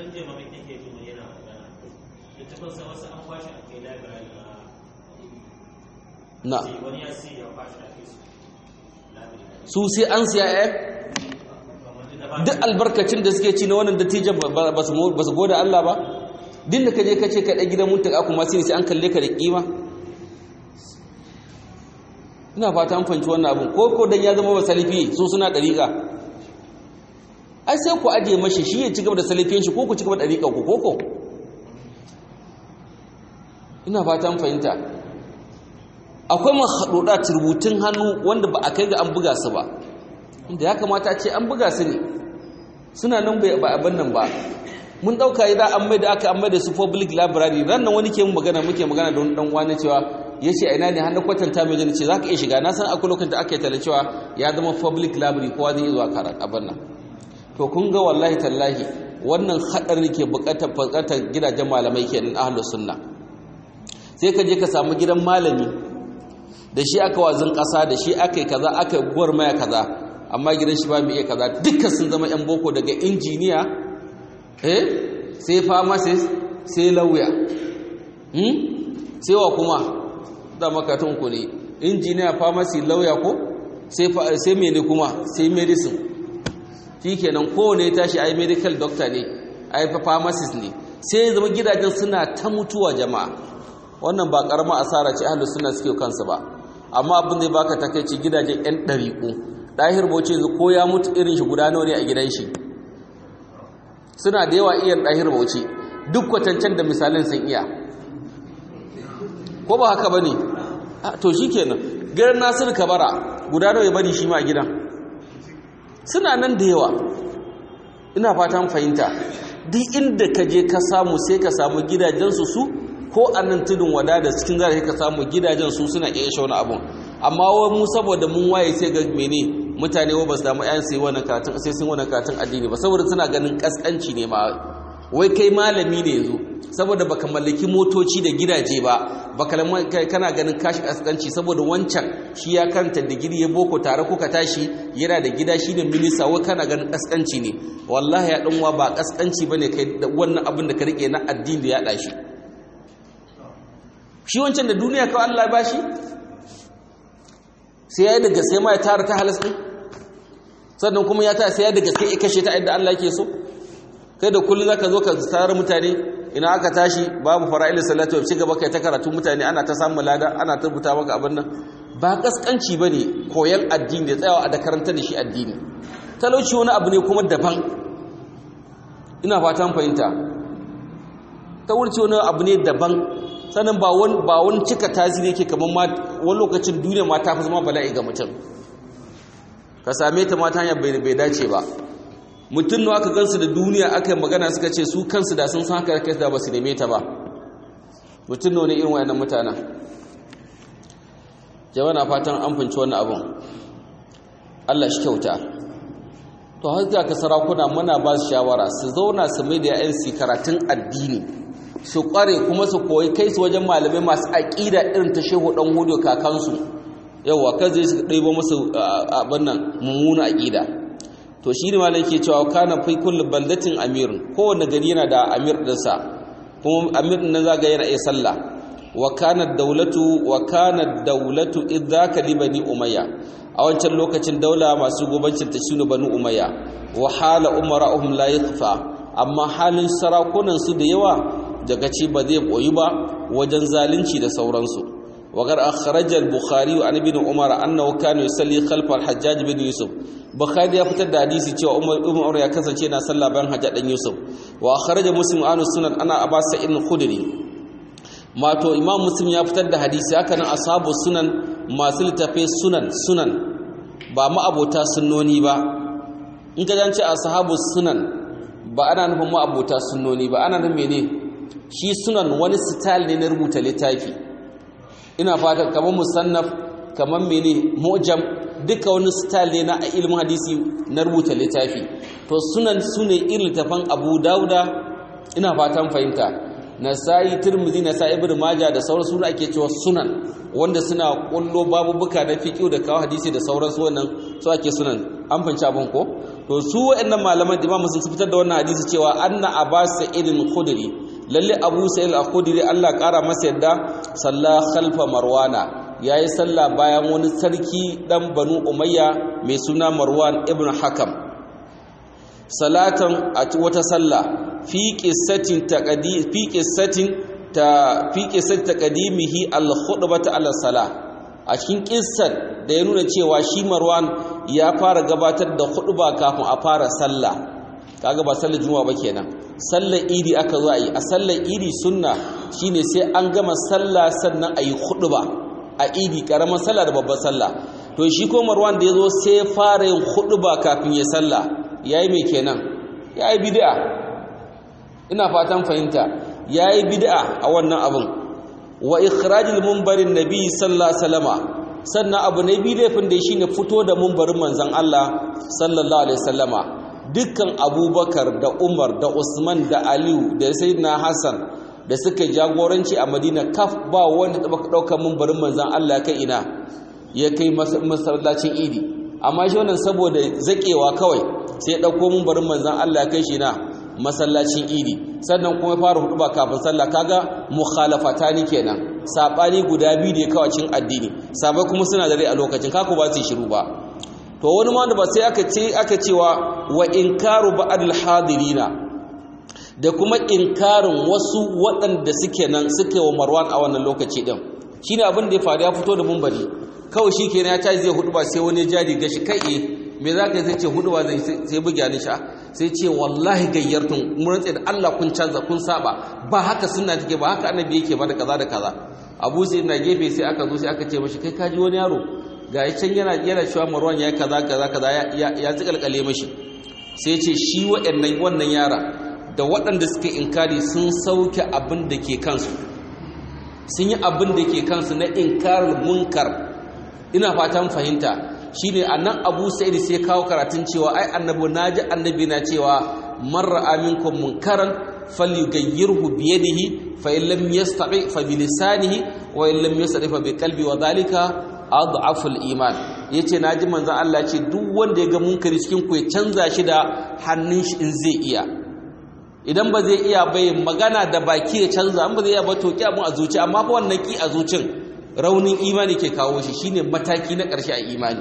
na su sai an siya eh duk albarkacin da suke ci na wannan dattijan ba su gode Allah ba din da kaje kace ka dan gidan muntaka kuma sai sai an kalle ka da kima ina fata an fanci wannan abun ko ko dan ya zama ba salifi su suna dariƙa ai sai ku aje mashi shi ya ci gaba da salifin shi ko ku ci gaba da dariƙa ku koko ina fata an fahimta akwai mahaɗuɗa turbutun hannu wanda ba a kai ga an buga su ba inda ya kamata ce an buga su ne suna nan ba abin nan ba mun ɗauka idan an mai da aka an mai da su public library ran nan wani ke mu magana muke magana da wani ɗan wani cewa ya ce aina ne hannun kwatanta mai jini ce za ka iya shiga na san akwai lokacin da aka yi tala cewa ya zama public library kowa zai iya zuwa karat abin nan to kun ga wallahi tallahi wannan haɗarin ke buƙatar buƙatar gidajen malamai kenan ahlus sunna sai ka je ka samu gidan malami da shi aka wazin ƙasa da shi aka yi kaza aka yi gwarmaya kaza amma gidan shi ba mu iya kaza dukkan sun zama 'yan boko daga injiniya eh sai pharmacist sai lauya sai wa kuma da makatun ku ne injiniya pharmacy lauya ko sai mene kuma sai medicine shi kenan kowane ya tashi ai medical doctor ne ai pharmacist ne sai zama gidajen suna ta mutuwa jama'a wannan ba karama asara ce ahlus sunna suke kansu ba amma abin zai baka takeici gidajen yan dariku dahir boce yanzu ko ya mutu irin shi guda nawa ne a gidan shi suna da yawa iyan dahir boce duk kwatancan da misalin sun iya ko ba haka bane to shikenan gidan Nasir Kabara guda nawa ya bari shi ma a gidan suna nan da yawa ina fatan fahimta duk inda ka je ka samu sai ka samu gidajensu su ko a nan tudun wada da cikin zarafi ka samu gidajen su suna iya shauna abun amma wa mu saboda mun waye sai ga mene mutane wa ba su damu ayan sai wannan karatun sai sun wannan karatun addini ba saboda suna ganin kaskanci ne ma wai kai malami ne yanzu saboda baka mallaki motoci da gidaje ba baka kana ganin kashi kaskanci saboda wancan shi ya karanta digiri ya boko tare kuka tashi yana da gida shi ne minista wai kana ganin kaskanci ne wallahi ya danwa ba kaskanci bane kai wannan abin da ka rike na addini da ya dashi shi wancan da duniya kawai Allah ba shi sai ya yi da gaske ma ya tara ta halas ɗin sannan kuma ya tara sai ya da gaske ya kashe ta yadda Allah ke so kai da kullum za ka zo ka tsara mutane ina aka tashi babu fara'ilin salatu ya ci gaba kai ta karatu mutane ana ta samun lada ana ta rubuta maka abin nan ba kaskanci ba ne koyon addini da tsayawa a da karanta da shi addini talauci wani abu ne kuma daban ina fatan fahimta talauci wani abu ne daban sannan ba wani ba wani cika tasiri yake kamar ma wani lokacin duniya ma ta fi zama bala'i ga mutum ka same ta mata hanyar bai dace ba mutum nawa aka gansu da duniya aka yi magana suka ce su kansu da sun san haka kai da ba su neme ta ba mutum nawa ne irin wayannan mutanen jama'a na fatan an finci wannan abun Allah shi kyauta to har ka sarakuna muna ba su shawara su zauna su mai da yayan su karatun addini su kware kuma su koyi kai su wajen malamai masu aƙida irin ta shehu dan hudu kakansu yawa kan zai su ɗaibo musu abin nan mummuna aƙida to shi ne malam ke cewa kana fi kullu baldatin amirun kowanne gari yana da amir ɗinsa kuma amir ɗin nan zaga yana iya sallah wa kana daulatu wa kana daulatu idzaka li bani umayya a wancan lokacin daula masu gobancin ta shine bani umayya wa hala umara'uhum la yakhfa amma halin sarakunan su da yawa daga ci ba zai koyi ba wajen zalunci da sauransu وقد أخرج البخاري عن ابن عمر أنه كان يصلي خلف الحجاج بن يوسف بخاري ya fitar da hadisi cewa Umar ibn Umar ya kasance yana sallah bayan Hajjaj dan Yusuf wa akhraja Muslim an sunan ana Abbas Sa'id al-Khudri mato Imam Muslim ya fitar da hadisi haka nan ashabu sunan masu littafai sunan sunan ba ma abota sunnoni ba in ka jance ashabu sunan ba ana nufin ma abota sunnoni ba ana nufin mene shi sunan wani style ne na rubuta littafi ina fata kamar musannaf kamar mene mujam duka wani style ne na ilmin hadisi na rubuta littafi to sunan sune irin littafan Abu Dauda ina fatan fahimta Nasa'i Tirmidhi Nasa'i Ibn Majah da sauran suna ake cewa sunan wanda suna kullo babubuka na fiqh da kawo hadisi da sauran su wannan su ake sunan an fahimci abin ko to su wayannan malaman Imam Muslim su fitar da wannan hadisi cewa anna Abbas Sa'id khudri lalle Abu Sa'id al-Khudri Allah kara masa yadda salla khalfa Marwana yayi salla bayan wani sarki dan Banu Umayya mai suna Marwan ibn Hakam salatan a wata salla fi qissatin taqdi fi qissatin ta fi qissat taqdimihi al-khutbata ala salah a cikin kissar da ya nuna cewa shi Marwan ya fara gabatar da khutba kafin a fara sallah kaga ba sallar juma'a ba kenan sallar idi aka zo a yi a sallar idi sunna shine sai an gama sallah sannan a yi khutba a idi karamar sallah da babbar sallah to shi ko Marwan da yazo sai fara yin khutba kafin ya sallah yayi me kenan yayi bid'a ina fatan fahimta yayi bid'a a wannan abun wa ikhrajul munbarin nabi sallallahu alaihi wasallama sannan abu na biyu laifin da shine fito da munbarin manzon Allah sallallahu alaihi wasallama dukkan abubakar da umar da usman da aliyu da sayyidina hassan da suka jagoranci a madina kaf ba wanda taba ɗaukar mumbarin manzan allah kai ina ya kai masallacin idi amma shi wannan saboda zakewa kawai sai ya ɗauko mumbarin manzan allah kai shi na masallacin idi sannan kuma ya fara hudu ba kafin sallah kaga mukhalafatani kenan sabani guda biyu da ya kawo cin addini sabai kuma suna da rai a lokacin kaku ba su shiru ba to wani ma da ba sai aka ce aka cewa wa inkaru ba'dil hadirina da kuma inkarin wasu waɗanda suke nan suke wa Marwan a wannan lokaci din shine abin da ya faru ya fito da mumbari kawai shikenan ya tashi zai hudu ba sai wani jari gashi kai eh me zaka sai ce hudu ba zai sai buga ni sha sai ce wallahi gayyartun mun rantsa da Allah kun canza kun saba ba haka sunna take ba haka annabi yake ba da kaza da kaza Abu sai na gefe sai aka zo sai aka ce mashi kai kaji wani yaro ga ya can yana yana cewa marwan ya kaza kaza kaza ya tsikalkale mashi sai ce shi waɗannan wannan yara da waɗanda suka inkari sun sauke abin da ke kansu sun yi abin da ke kansu na inkarar munkar ina fatan fahimta shine annan Abu Sa'id sai kawo karatun cewa ai annabi naji annabi na cewa marra aminkum munkaran falyughayyirhu bi yadihi fa in lam yastati fa bi lisanihi wa in lam yastati fa bi qalbi wa dhalika adhaful iman yace naji manzon Allah ce duk wanda ya ga munkari cikin ku ya canza shi da hannun shi in zai iya idan ba zai iya bai magana da baki ya canza an ba zai iya ba to ki abun a zuci amma fa wannan ki a zucin raunin imani ke kawo shi shine mataki na ƙarshe a imani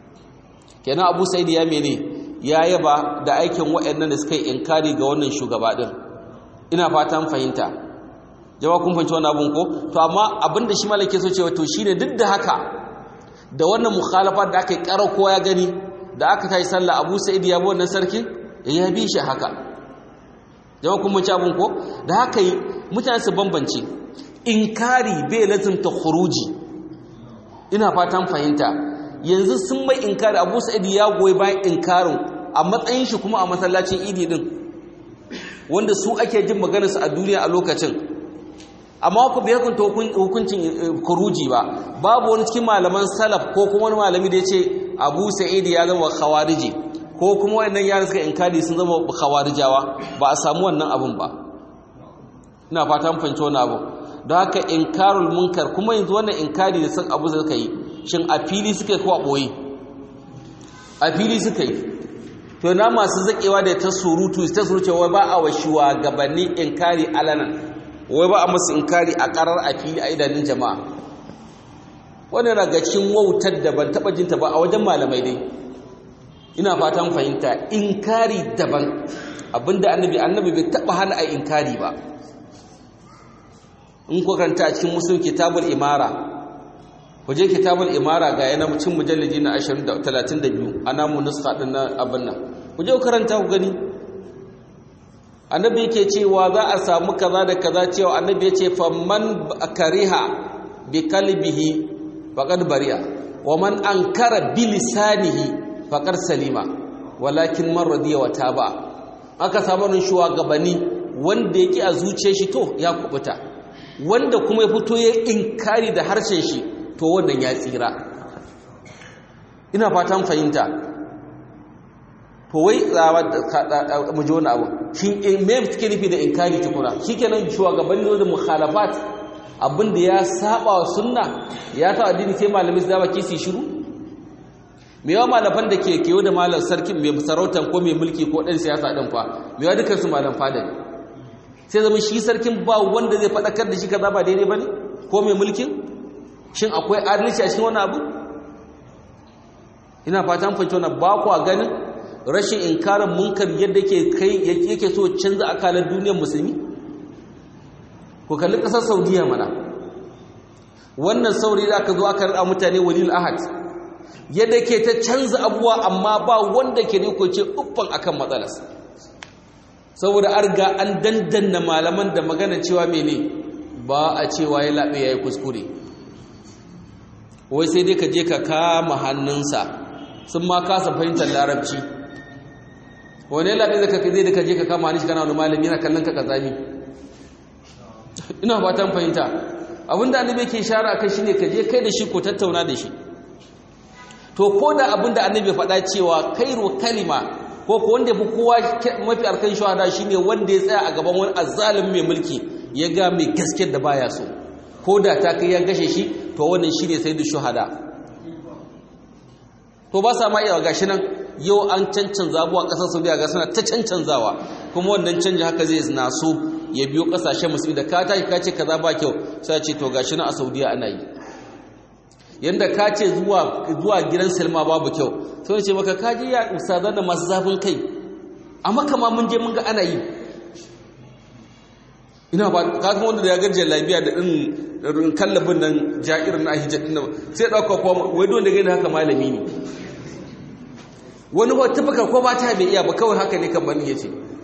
kenan Abu Sa'id ya mene ya yaba da aikin waɗannan da suka yi inkari ga wannan shugaba din ina fatan fahimta jama'a kun fahimci wannan abun ko to amma abinda shi malake so cewa to shine duk da haka da wannan mukhalafa da aka yi ƙara kowa ya gani da aka tayi sallah Abu Sa'id ya bi wannan sarkin ya bi shi haka jama kuma ci abin ko da haka yi mutane su bambance inkari bai lazimta khuruji ina fatan fahimta yanzu sun mai inkari Abu Sa'id ya goyi bayan inkarin a matsayin shi kuma a masallacin idi din wanda su ake jin maganarsu a duniya a lokacin amma ku bai hukunta hukuncin kuruji ba babu wani cikin malaman salaf ko kuma wani malami da ya ce abu sa'id ya zama khawariji ko kuma wannan yaran suka inkari sun zama khawarijawa ba a samu wannan abun ba ina fata mun fahimci wannan abu don haka inkarul munkar kuma yanzu wannan inkari da sun abu suka yi shin a fili suka yi ko a boye a fili suka yi to na masu zakewa da ta surutu ta surutu wai ba a wa shugabanni inkari alanan wai ba a masu inkari a karar a fili a idanun jama'a wannan daga cikin wautar da ban taba jinta ba a wajen malamai dai ina fatan fahimta inkari daban abinda annabi annabi bai taba hana a inkari ba in ku karanta a cikin musulun kitabul imara ku je kitabul imara ga yana cin mujalladi na 32 ana mu nuska din na abin nan ku je ku karanta ku gani annabi yake cewa za a samu kaza da kaza cewa annabi ya ce faman kariha bi kalbihi faqad bari'a wa man ankara bi lisanihi faqad salima walakin man radiya wa taba aka samu nan shugabanni wanda yake a zuciyar shi to ya kubuta wanda kuma ya fito ya inkari da harshen shi to wannan ya tsira ina fatan fahimta to wai tsawa mu ji wani abu shi me suke nufi da inkari tukuna shikenan shugabanni da mukhalafat abinda ya saba wa sunna ya ta addini sai malamai su baki su shiru me yawa malafan da ke kewa da malam sarkin mai sarautan ko mai mulki ko ɗan siyasa ɗin fa me yawa dukkan su malam fada ne sai zama shi sarkin ba wanda zai faɗakar da shi kaza ba daidai ba ne ko mai mulkin shin akwai adalci a cikin wani abu ina fatan fahimci wannan ba ku a ganin rashin inkarin munkar yadda ke kai yake so canza akalar duniyar musulmi ku kalli ƙasar saudiya mana wannan saurayi da aka zo aka rada mutane walil ahad yadda ke ta canza abuwa amma ba wanda ke ne ko ce uffan akan matsalas saboda an riga an dandanna malaman da magana cewa mene ba a cewa ya laɓe ya yi kuskure wai sai dai ka je ka kama hannunsa sun ma kasa fahimtar larabci wane laɓe da ka zai da ka je ka kama hannun shi kana wani malami yana kallon ka kazami ina fatan fahimta abinda annabi ke shara kai shine ka je kai da shi ko tattauna da shi to ko da abinda annabi faɗa cewa kairu kalima ko ko wanda fi kowa mafi arkan shahada shine wanda ya tsaya a gaban wani azzalim mai mulki ya ga mai gaskiyar da baya so ko da ta kai ya gashe shi to wannan shine sayyidu shuhada to ba sa ma iya gashi nan yau an cancanza abuwa ƙasar saudiya ga suna ta cancanzawa kuma wannan canji haka zai na so ya biyo ƙasashen musulmi da ka tashi ka ce kaza ba kyau sai ce to gashi nan a saudiya ana yi yanda ka ce zuwa zuwa gidan silma babu kyau sai ce maka ka je ya ustazan da masu zafin kai amma kama mun je mun ga ana yi ina ba ka kuma wanda da ya garje lafiya da din kallabin nan ja'irin na hijab din sai dauka ko wai don da gani haka malami ne wani ba tafaka ko ba ta bai iya ba kawai haka ne kan bani yace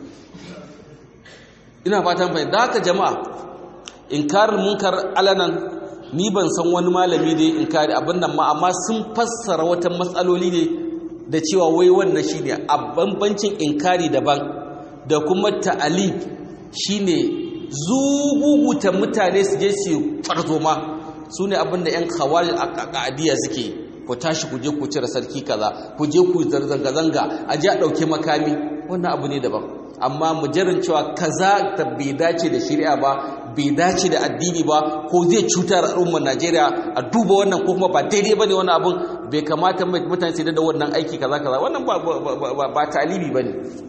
ina fatan bai da haka jama'a inkarul munkar alanan ni ban san wani malami da inkari abin nan ma amma sun fassara wata matsaloli ne da cewa wai wannan shine a bambancin inkari daban da kuma ta'alib shine zuguguta mutane su je su farzoma su ne abinda 'yan kawar a suke ku tashi ku je ku cire sarki kaza ku je ku zanga-zanga a ji a ɗauke makami wannan abu ne daban amma mujarrin cewa kaza ta bai dace da shari'a ba bai dace da addini ba ko zai cutar al'ummar najeriya a duba wannan ko kuma ba daidai ba ne wani abun bai kamata mutane su da wannan aiki kaza kaza wannan ba talibi ba ne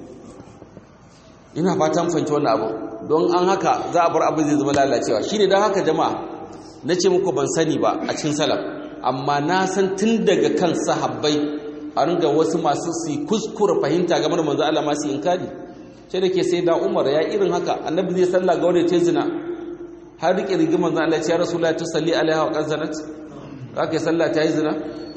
ina fatan fahimci wannan abu don an haka za a bar abu zai zama lalacewa shi ne don haka jama'a na ce muku ban sani ba a cikin salaf amma na san tun daga kan sahabbai a ringa wasu masu su kuskura fahimta game da manzo Allah masu inkari sai da ke sai da Umar ya irin haka annabi zai salla ga wanda ta zina har rike rigimar manzo Allah ya ce ya rasulullahi tusalli alaiha wa qazanat kake sallah ta yi zina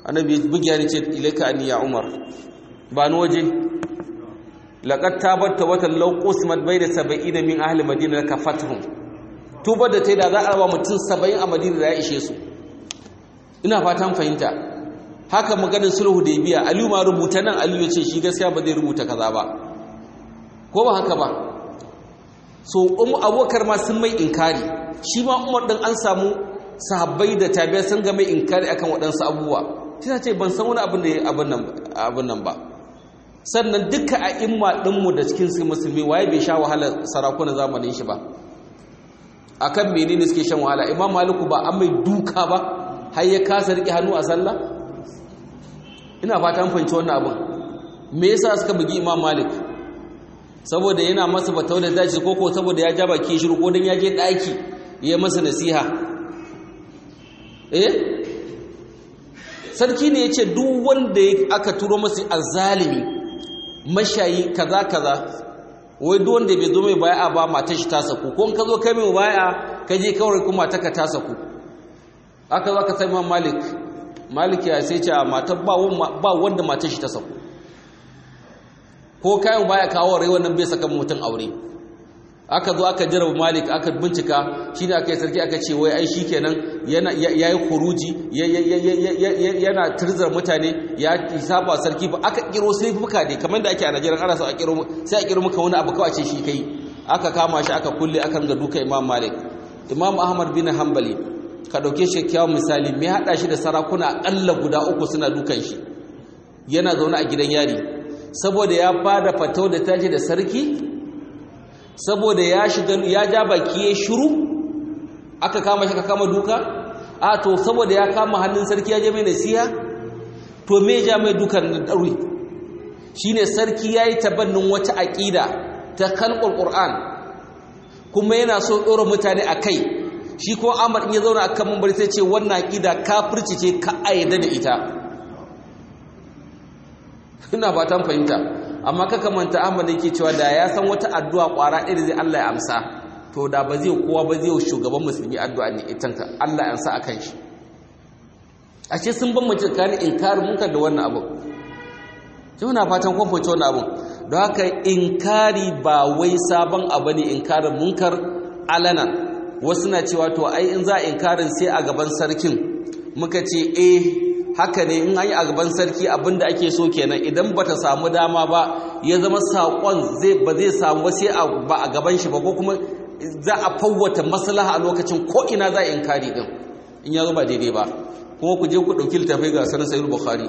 annabi bugiya ne ce ilaika anni ya umar ba ni waje laqad tabatta watan law qusmat bayna sab'ina min ahli madina kafatuhum tubar da tai da za a raba mutum 70 a madina da ya ishe su ina fatan fahimta haka maganin sulhu da biya aliyu ma rubuta nan aliyu ya ce shi gaskiya ba zai rubuta kaza ba ko ba haka ba so abokar ma sun mai inkari shi ma umar ɗin an samu sahabbai da tabiya sun ga mai inkari akan waɗansu abubuwa shi ta ce ban san wani abin da ya abin nan ba sannan duka a imma ɗinmu da cikin su musulmi waye bai sha wahalar sarakunan zamanin shi ba akan menene suke shan wahala imam maliku ba an mai duka ba har ya kasa riƙe hannu a sallah ina fata an fahimci wannan abin me yasa suka bugi imam malik saboda yana masa batau da dace ko ko saboda ya ja baki shiru ko dan ya je daki ya masa nasiha eh sarki ne yace duk wanda aka turo masa azzalimi mashayi kaza kaza wai duk wanda bai zo mai bai'a ba matar shi ta saku ko in ka zo kai mai bai'a ka je kawai kuma ta ka ta saku aka zo aka sai Imam Malik Malik ya sai ce a matar ba wanda matar shi ta saku ko kayan baya kawo rai wannan bai saka mutum aure aka zo aka jira malik aka bincika shine aka yi sarki aka ce wai ai shikenan yana yayi kuruji yana tirzar mutane ya saba sarki ba aka kiro sai fuka dai kamar da ake a Najeriya ana so a kiro sai a kiro maka wani abu kawai ce shi kai aka kama shi aka kulle aka ga duka Imam Malik Imam Ahmad bin Hanbali ka dauke shi kyawun misali me hada shi da sarakuna akalla guda uku suna dukan shi yana zaune a gidan yari saboda ya fada fatau da tashi da sarki saboda ya shiga ya ja baki ya shiru aka kama shi aka kama duka a to saboda ya kama hannun sarki ya je mai nasiha to me ja mai dukan da dauri shine sarki yayi tabannin wata aqida ta kalqul qur'an kuma yana so dora mutane akai shi ko Ahmad in ya zauna akan mambari sai ce wannan aqida kafirci ce ka ayyada da ita ina fatan fahimta amma kaka manta Ahmad yake cewa da ya san wata addu'a kwara ɗaya zai Allah ya amsa to da ba zai kowa ba zai shugaban musulmi addu'a ne itanka Allah ya amsa akan shi ashe sun ban mace tsakanin inkarin munkar da wannan abu na fatan kun fahimci wannan abu don haka inkari ba wai sabon abu ne inkarin munkar alana wasu na cewa to ai in za a inkarin sai a gaban sarkin muka ce eh haka ne in an yi a gaban sarki abinda ake so kenan idan bata samu dama ba ya zama saƙon zai ba zai samu ba sai ba a gaban shi ba ko kuma za a fawwata maslaha a lokacin ko ina za a inkari din in ya zo ba daidai ba kuma ku je ku ɗauki littafai ga sanar sayar bukhari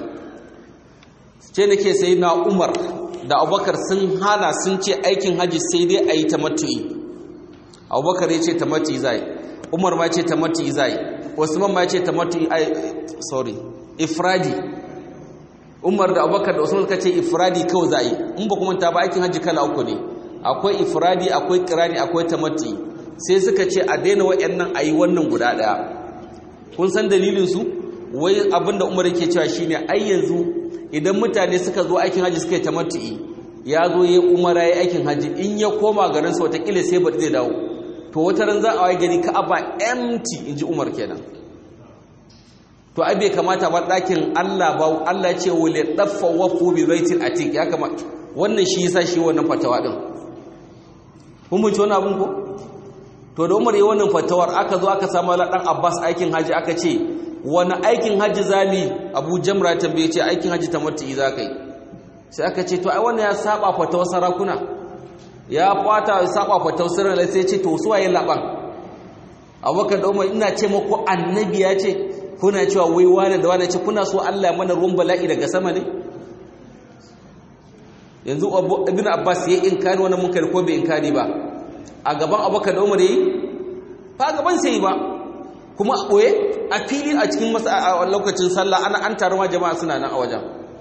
ce nake sai na umar da abubakar sun hana sun ce aikin hajji sai dai a yi tamattu'i abubakar ya ce tamattu'i zai umar ma ce tamattu'i zai usman ma ce tamattu'i ai sorry ifradi umar da abubakar da usman suka ce ifradi kawai za a yi in ba kuma ta ba aikin hajji kala uku ne akwai ifradi akwai kirani akwai tamattu'i sai suka ce a daina wa'annan a yi wannan guda ɗaya kun san dalilinsu wai abinda umar yake cewa shine ai yanzu idan mutane suka zo aikin haji suka yi tamattu'i ya zo ya umara ya aikin haji in ya koma garin sa watakila sai ba zai dawo to wata ran za a waye gani ka'aba empty inji umar kenan to ai bai kamata ba ɗakin Allah ba Allah ce wale daffa wafu bi baitil atiq ya kamata wannan shi yasa shi wannan fatawa din kun mun ci wannan abun ko to da umar ya wannan fatawar aka zo aka samu dan Abbas aikin haji aka ce wani aikin hajji zami abu jamra tambaye ce aikin hajji ta matu'i za ka yi sai aka ce to ai wannan ya saba fatawar sarakuna ya kwata ya saba fatawar sirrin sai ce to su waye laban abubakar da umar ina ce muku annabi ya ce kuna cewa wai wani da wani ce kuna so Allah mana ruwan bala'i daga sama ne yanzu ibn abbas ya inkari wannan munkar ko bai inkari ba a gaban abubakar da umar yayi ba gaban sai ba kuma a ɓoye a fili a cikin lokacin sallah ana an taruwa jama'a suna nan a wajen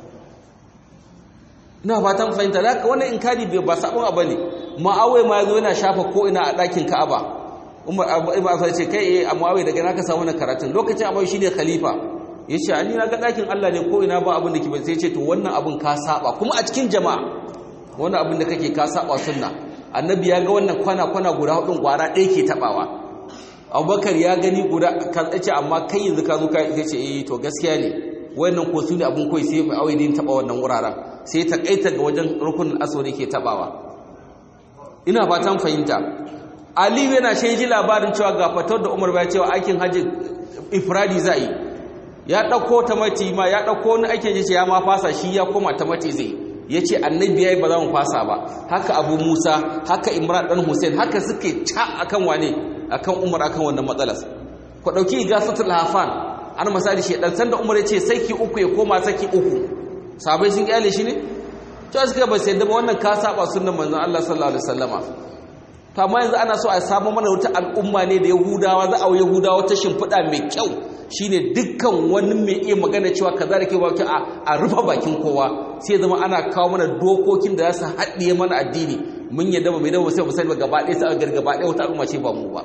ina fatan fahimta da haka wannan inkari bai ba sabon abu ne ma'awai ma yazo yana shafa ko ina a ɗakin ka'aba umar ibn affan ce kai eh mu'awai daga naka samu na karatun lokacin abai shine khalifa yace ani na ga ɗakin Allah ne ko ina ba abin da ke sai ce to wannan abin ka saba kuma a cikin jama'a wannan abin da kake ka saba sunna annabi ya ga wannan kwana kwana guda hudun gwara ɗaya ke tabawa abubakar ya gani guda ka tsace amma kai yanzu ka zo ka ce eh to gaskiya ne wayannan ko su ne abun koyi sai mai awai din taba wannan wuraren sai ta kaita ga wajen rukunin aswad yake tabawa ina fatan fahimta aliyu yana shi ji labarin cewa ga fatar da umar bai cewa aikin hajji ifradi za yi ya ɗauko ta mati ma ya ɗauko wani aikin jice ya ma fasa shi ya koma ta mati zai ya ce annabi ya yi ba za mu fasa ba haka abu musa haka imran ɗan hussein haka suke ca akan wane akan umar akan wannan matsalas ku ɗauki igasatul hafan an misali shi ɗan sanda umar ya ce saki uku ya koma saki uku sabai sun kyale shi ne cewa suka ba sai da wannan ka saba sunnan manzon Allah sallallahu alaihi wasallama to amma yanzu ana so a samu mana wata al'umma ne da yahudawa za a yahudawa ta shimfiɗa mai kyau shine dukkan wani mai iya magana cewa kaza da ke ba a rufe bakin kowa sai zama ana kawo mana dokokin da za su haɗiye mana addini mun yadda ba mai dawo sai mu sani gaba ɗaya sai a gaba ɗaya wata al'umma ce ba mu ba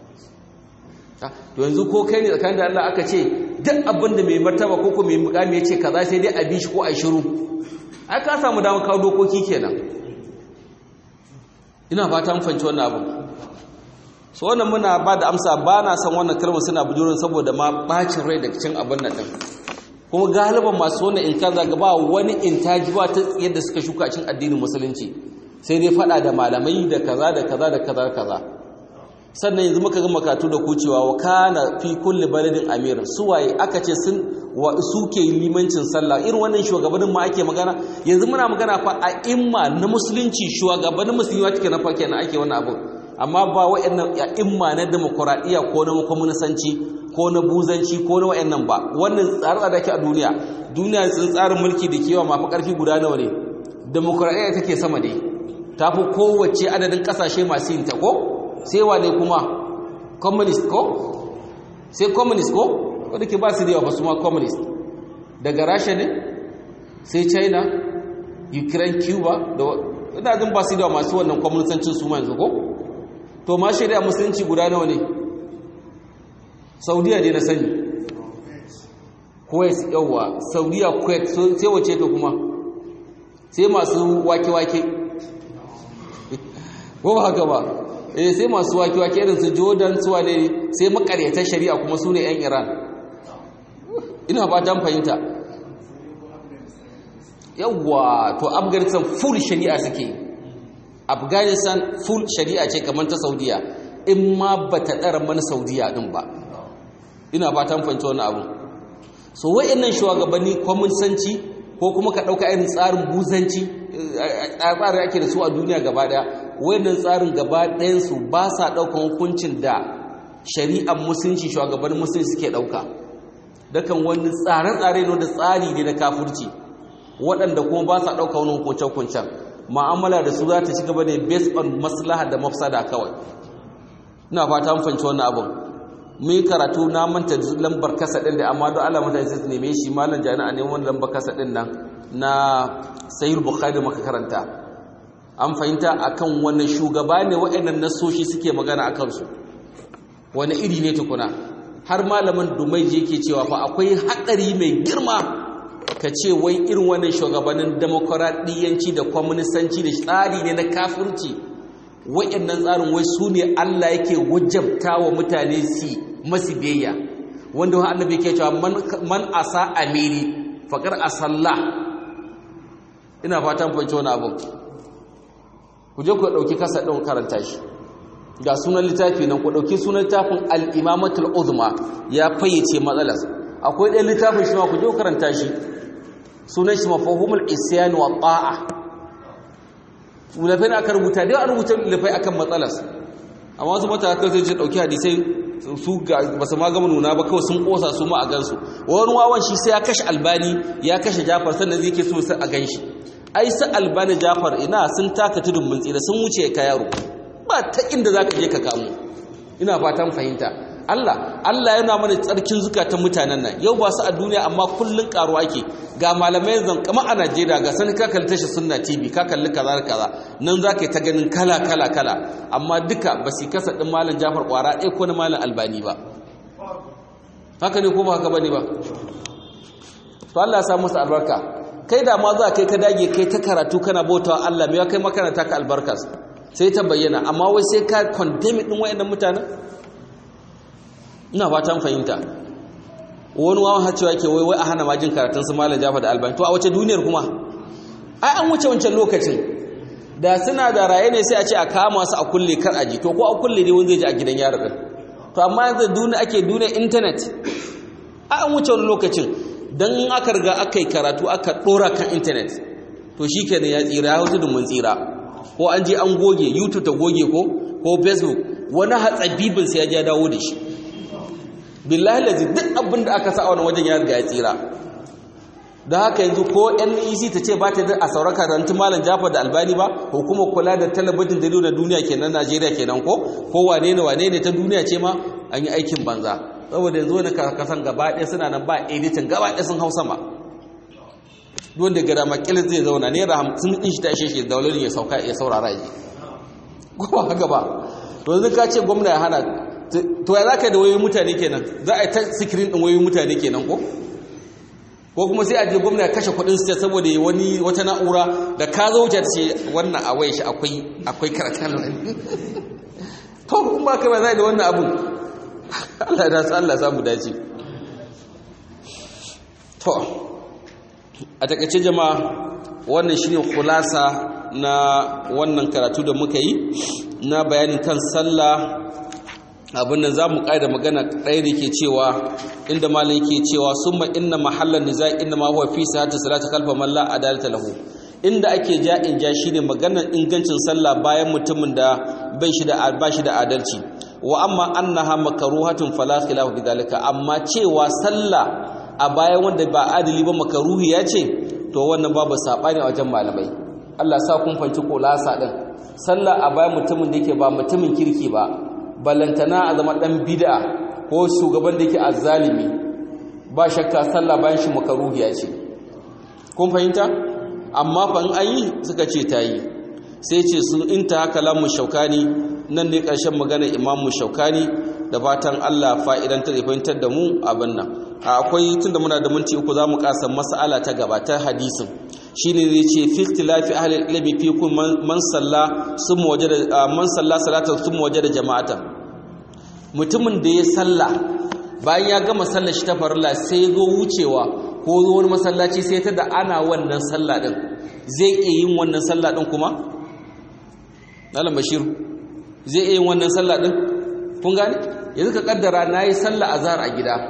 to yanzu ko kai ne tsakanin da Allah aka ce duk abin da mai martaba ko ko mai mukami ya ce kaza sai dai a bi shi ko a shiru ai ka samu damar kawo dokoki kenan ina fata mun fanci wannan abu so wannan muna ba da amsa ba na san wannan kalmar suna bujurin saboda ma bacin rai da cin abin nan din kuma galiban masu wannan inkar zaga ba wani intaji ba ta yadda suka shuka cin addinin musulunci sai dai fada da malamai da kaza da kaza da kaza kaza sannan yanzu muka ga makatu da kucewa wa kana fi kulli baladin amir suwaye aka ce sun wa suke limancin sallah irin wannan shugabannin ma ake magana yanzu muna magana fa a imma na musulunci shugabannin musulmi wa take na fa kenan ake wannan abu amma ba wa'annan ya imma na demokradiya ko na kwamnisanci ko na buzanci ko na wa'annan ba wannan tsare da ke a duniya duniya sun tsarin mulki da kewa mafi karfi guda nawa ne demokradiya take sama ne tafi kowace adadin kasashe masu yin ta ko sai wane kuma communist ko sai communist ko wadda ke ba su da yawa ba su ma communist daga rasha ne sai china ukraine cuba da wadda jin ba su da yawa masu wannan communistancin su ma yanzu ko to ma shari'a musulunci guda nawa ne saudiya ne na sani kuwait yawa saudiya kuwait sai wace to kuma sai masu wake-wake ko ba haka ba eh sai masu wake-wake irin su jordan suwa ne sai makaryatar shari'a kuma su ne 'yan iran ina ba ta fahimta yawwa to afghanistan full shari'a suke afghanistan full shari'a ce kamar ta saudiya in ma ba ta ɗara mana saudiya ɗin ba ina ba ta fahimta wani abu so wa'annan shugabanni kwaminsanci ko kuma ka ɗauka irin tsarin buzanci tsarin ake da su a duniya gaba ɗaya wannan tsarin gaba ɗayansu ba sa ɗaukan hukuncin da shari'ar musulunci shugabannin musulunci suke ɗauka dakan wani tsare-tsare ne da tsari ne na kafurci waɗanda kuma ba sa ɗauka wani hukunce-hukuncen ma'amala da su za ta ci gaba ne based on maslaha da mafsada kawai ina fata mun fahimci wannan abin mun yi karatu na manta lambar kasa ɗin da amma don Allah mutane sai su neme shi malam jami'a ne wani lambar kasa ɗin nan na sayyid bukhari maka karanta an fahimta akan wani shugaba ne waɗannan nasoshi suke magana a kansu wani iri ne tukuna har malamin dumai yake cewa fa akwai haɗari mai girma ka ce wai irin wannan shugabannin demokuraɗiyyanci da kwaminisanci da tsari ne na kafirci waɗannan tsarin wai su ne Allah yake wajabta wa mutane su masu biyayya wanda wa annabi ke cewa man asa amiri faƙar asalla ina fatan fahimci wani abu ku je ku ɗauki kasa ɗin karanta shi ga sunan littafi nan ku ɗauki sunan littafin al'imamatul uzma ya fayyace matsalas akwai ɗaya littafin shi ma ku je ku karanta shi sunan shi mafahumul isyan wa ta'a ulafai aka rubuta dai an rubuta ulafai akan matsalas amma wasu mata aka sai ɗauki hadisai su ba su ma gama nuna ba kawai sun ƙosa su ma a gansu wani wawan shi sai ya kashe albani ya kashe jafar sannan zai ke so sai a gan shi ai sa albani jafar ina sun taka tudun mun tsira sun wuce ka yaro ba ta inda za ka je ka kamo ina fatan fahimta Allah Allah yana mana tsarkin zukatan mutanen nan yau ba su a duniya amma kullun karuwa ke ga malamai zan kama a Najeriya ga sani ka kalli tashi sunna TV ka kalli kaza da kaza nan za ka yi ta ganin kala kala kala amma duka ba su kasa din malam Jafar kwara ɗaya ko na malam Albani ba haka ne ko ba haka bane ba to Allah ya sa musu albarka kai da ma za kai ka dage kai ta karatu kana bautawa Allah me kai makaranta ka albarkas sai ta bayyana amma wai sai ka condemn din wayannan mutanen ina fatan fahimta wani wawan har cewa ke wai wai a hana majin karatun su malam jafa da albani to a wace duniyar kuma ai an wuce wancan lokacin da suna da raye ne sai a ce a kama su a kulle kar aji to ko a kulle ne wanda zai ji a gidan yaro din to amma yanzu duniya ake duniya internet ai an wuce wani lokacin dan in aka riga aka yi karatu aka dora kan internet to shikenan ya tsira ya hutu mun tsira ko an je an goge youtube ta goge ko ko facebook wani hatsabibin sai ya ja dawo da shi billahi lazi duk abin da aka sa a wani wajen ya riga ya tsira da haka yanzu ko NEC ta ce ba ta da a sauran karantun malam Jafar da Albani ba hukumar kula da talabijin da na duniya kenan Najeriya kenan ko ko wane ne wane ne ta duniya ce ma an yi aikin banza saboda yanzu wani kasan gaba ɗaya suna nan ba editin gaba ɗaya sun hau sama don da gara makilin zai zauna naira hamsin ɗin shi ta ishe shi daularin ya sauka ya saurara ji ko haka ba to yanzu ka ce gwamna ya hana to ya za ka da wayoyin mutane kenan za a yi ta sikirin ɗin wayoyin mutane kenan ko ko kuma sai a je gwamna ya kashe kudin state saboda wani wata na'ura da ka zo wuce ce wannan a waye shi akwai akwai karakal to kuma ka ba zai da wannan abun Allah ya dace Allah ya samu dace to a takaice jama'a wannan shine khulasa na wannan karatu da muka yi na bayanin kan sallah abin nan za mu ƙaida magana ɗaya da ke cewa inda malin ke cewa sun ma inna mahallar niza inda ma huwa fi sahati salati kalfa man la adalata lahu inda ake ja in ja shine maganar ingancin sallah bayan mutumin da bai shi da ba shi da adalci wa amma annaha makruhatun fala khilafu bidalika amma cewa sallah a bayan wanda ba adali ba makaruhi ya ce to wannan babu sabani a wajen malamai Allah sa kun fanci kolasa din sallah a bayan mutumin da yake ba mutumin kirki ba ballantana a zama ɗan bid'a ko shugaban da yake azzalimi ba shakka sallah bayan shi makaruhiya ce kun fahimta amma fa in ayi suka ce ta yi sai ce su inta haka lamu shaukani nan ne ƙarshen magana imamu shaukani da fatan Allah fa'idan ta fahimtar da mu abin nan akwai tunda muna da minti uku zamu kasa mas'ala ta gaba ta hadisin shine zai ce fi ikhtilafi ahli ilmi fi kun man salla sum wajada man salla salatan sum wajada jama'ata mutumin da ya salla bayan ya gama sallar shi ta farilla sai zo wucewa ko zo wani masallaci sai ta da ana wannan salla din zai iya yin wannan salla din kuma Malam Bashir zai iya yin wannan salla din kun gane yanzu ka kaddara nayi sallah azhar a gida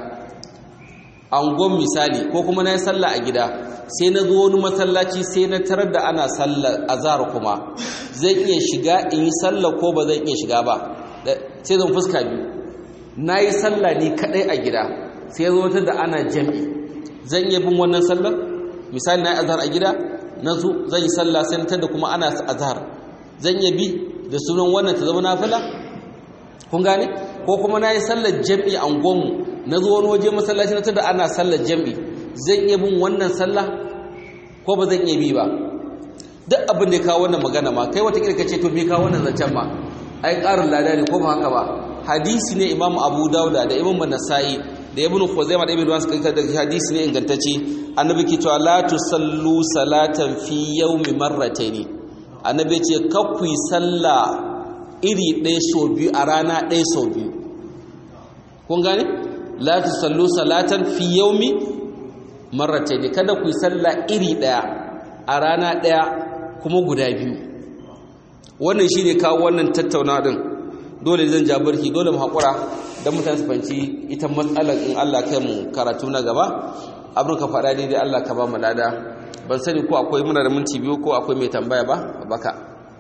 angon misali ko kuma nayi sallah a gida sai na zo wani masallaci sai na tarar da ana sallar azhar kuma zai iya shiga in yi sallah ko ba zan iya shiga ba sai zan fuska biyu nayi sallah ni kadai a gida sai zo ta da ana jami'i zan iya bin wannan sallar misali nayi azhar a gida na zo zan yi sallah sai ta da kuma ana azhar zan iya bi da sunan wannan ta zama nafila kun gane ko kuma na yi sallar jam'i a gwanmu na zo wani waje masallaci na tada ana sallar jam'i zan iya bin wannan sallah ko ba zan iya bi ba duk abin da ya kawo wannan magana ma kai wata kirka ce to me kawo wannan zancen ma ai ƙarin lada ne ko ba haka ba hadisi ne imam abu dauda da imam nasa'i da ibn khuzaimah da ibn ruwan suka da hadisi ne ingantacce annabi ke cewa la tusallu salatan fi yawmi marratayn annabi ce kakku sallah iri ɗaya sau biyu a rana ɗaya sau biyu kun gane la tusallu salatan fi yawmi marratayn kada ku yi sallah iri ɗaya a rana ɗaya kuma guda biyu wannan shine kawo wannan tattauna din dole zan ja barki dole mu hakura dan mutane su fanci ita matsalar in Allah kai mu karatu na gaba abin ka faɗa daidai Allah ka ba mu lada ban sani ko akwai muna da minti biyu ko akwai mai tambaya ba baka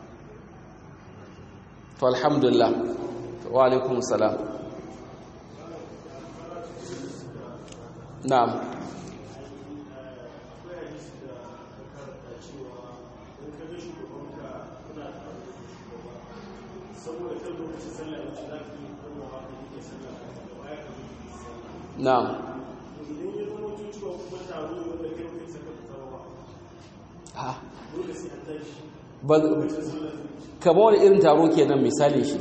to alhamdulillah wa alaikum salam na'am na'am ha kama wani irin taro kenan misali shi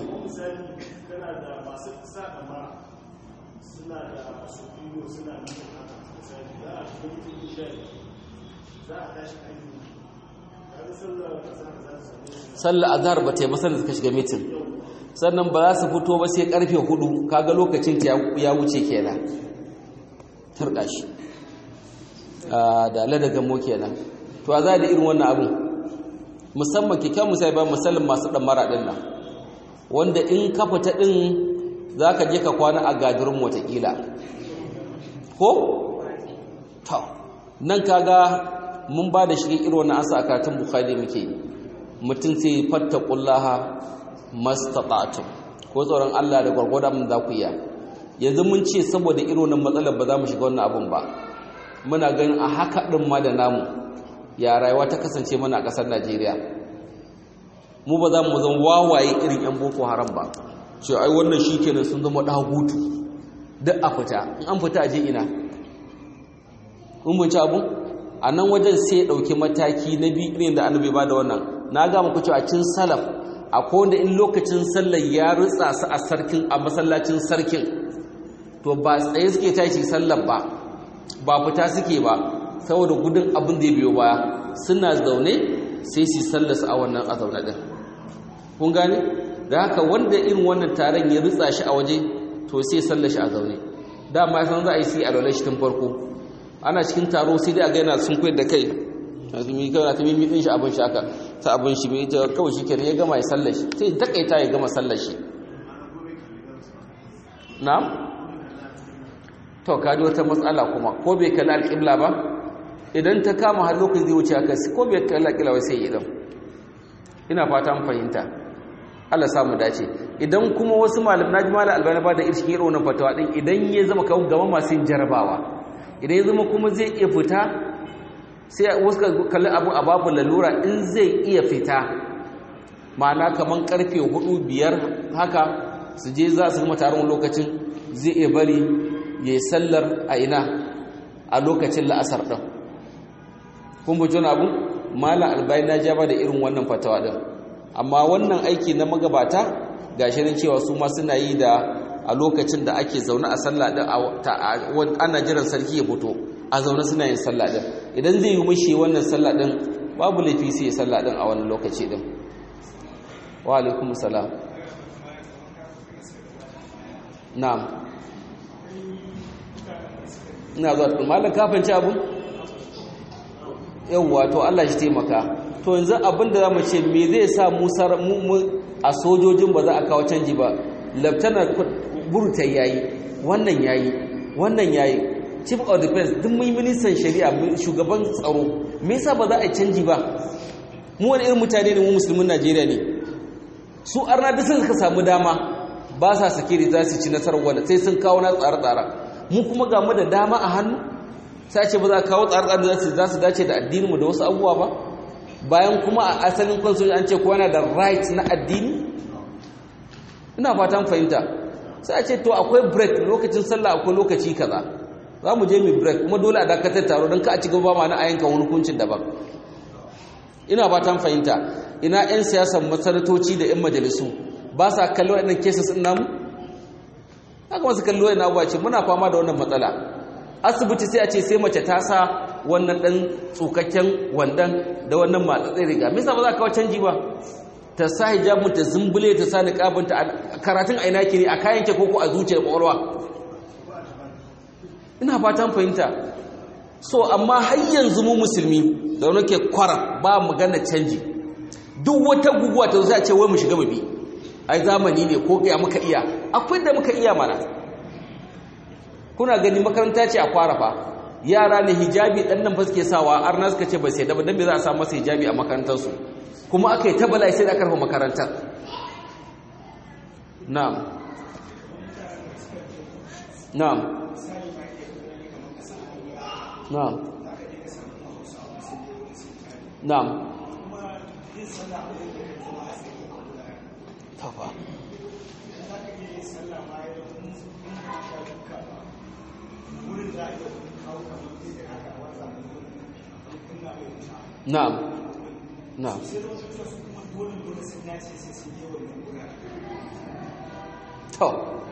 sallar azhar ba ta yi masanar suka shiga mitin sannan ba za su fito ba sai karfe hudu kaga lokacin ta ya wuce kenan turka shi da ladagan mo kenan to a za da irin wannan abin musamman kyakkyawan misali ba misalin masu ɗan mara ɗin nan wanda in ka fita ɗin za ka je ka kwana a gadirin watakila ko? ta nan kaga mun ba da shirin irin wannan asa a karatun bukali muke mutum sai fatta kullaha mastata'tum ko tsoron Allah da gwargwadon mun za ku iya yanzu mun ce saboda irin wannan matsalar ba za mu shiga wannan abun ba muna ganin a haka din ma da namu ya rayuwa ta kasance mana a ƙasar Najeriya mu ba za mu zama wawaye irin yan boko haram ba ce ai wannan shikenan sun zama dagutu duk a fita in an fita aje ina mun ci abu a nan wajen sai ya ɗauki mataki na biyu irin da annabi ba da wannan na ga muku cewa cin salaf akwai wanda in lokacin sallar ya rutsa su a sarkin a masallacin sarkin to ba tsaye suke tashi sallar ba ba fita suke ba saboda gudun abin da ya biyo baya suna zaune sai su sallarsu a wannan a zaune din kun gane da haka wanda irin wannan taron ya rutsa shi a waje to sai sallar shi a zaune dama san za a yi sai a lalashi tun farko ana cikin taro sai dai a ga yana sun koyar da kai azumi kawai ta mimi din shi abin shi aka ta abin shi mai ta kawai shi kenan ya gama ya sallar shi sai takaita ya gama sallar shi na'am to kaji wata matsala kuma ko bai kalli alƙibla ba idan ta kama har lokacin zai wuce aka ko bai kalli alƙibla ba sai idan ina fata mun fahimta Allah samu dace idan kuma wasu malam naji malam albani ba da irshin irin wannan fatawa din idan ya zama kawo gaba masu yin jarabawa idan ya zama kuma zai iya fita sai wasu kalli abu a babu lalura in zai iya fita ma'ana kamar karfe hudu biyar haka su je za su gama taron lokacin zai iya bari ya yi sallar a ina a lokacin la'asar ɗin kun bujo na abu malam albayi na jaba da irin wannan fatawa ɗin amma wannan aiki na magabata ga shirin cewa su ma suna yi da a lokacin da ake zaune a sallah ɗin ana jiran sarki ya fito a zaune suna yin sallah ɗin idan zai yi mushi wannan sallah ɗin babu laifi sai ya sallah ɗin a wannan lokaci ɗin wa alaikum salam na'am ina zuwa tukun malam kafin ci abu yauwa to Allah shi taimaka to yanzu abin da za mu ce me zai sa musar a sojojin ba za a kawo canji ba laftanar burta yayi wannan yayi wannan yayi chief of defense duk mai ministan shari'a shugaban tsaro me yasa ba za a canji ba mu wani irin mutane ne mu musulmin Najeriya ne su arna duk suka samu dama ba sa sake da za su ci nasarar wanda sai sun kawo na tsare-tsare mu kuma ga mu da dama a hannu sai ce ba za kawo tsare-tsare da za su dace da addininmu da wasu abubuwa ba bayan kuma a asalin constitution an ce kowa yana da right na addini ina fatan fahimta sai a ce to akwai break lokacin sallah akwai lokaci kaza za mu je mu break kuma dole a dakatar taro don ka a ci gaba ma na ayyukan wani hukuncin daban ina fatan fahimta ina 'yan siyasan masarautoci da 'yan majalisu ba sa kallo waɗannan cases ɗin namu haka masu kallo waɗannan abuwa ce muna fama da wannan matsala asibiti sai a ce sai mace ta sa wannan ɗan tsukakken wandan da wannan matsatsai riga misa ba za ka kawo canji ba ta sa hijabin ta zumbule ta sa niqabinta karatun aina ke ne a kayan ke koko a zuciyar kwakwalwa ina fatan fahimta so amma har yanzu mu musulmi da wani ke kwara ba magana canji duk wata guguwa ta zo sai a ce wai mu shiga mu bi ai zamani ne ko ya muka iya akwai da muka iya mana kuna gani makaranta ce a kwara fa yara ne hijabi dan nan fa suke sawa arna suka ce ba sai da ba dan me za a sa masa hijabi a makarantar su kuma aka yi ta bala'i sai da aka rufe makarantar na'am na'am na'am na'am tafa na'am na'am to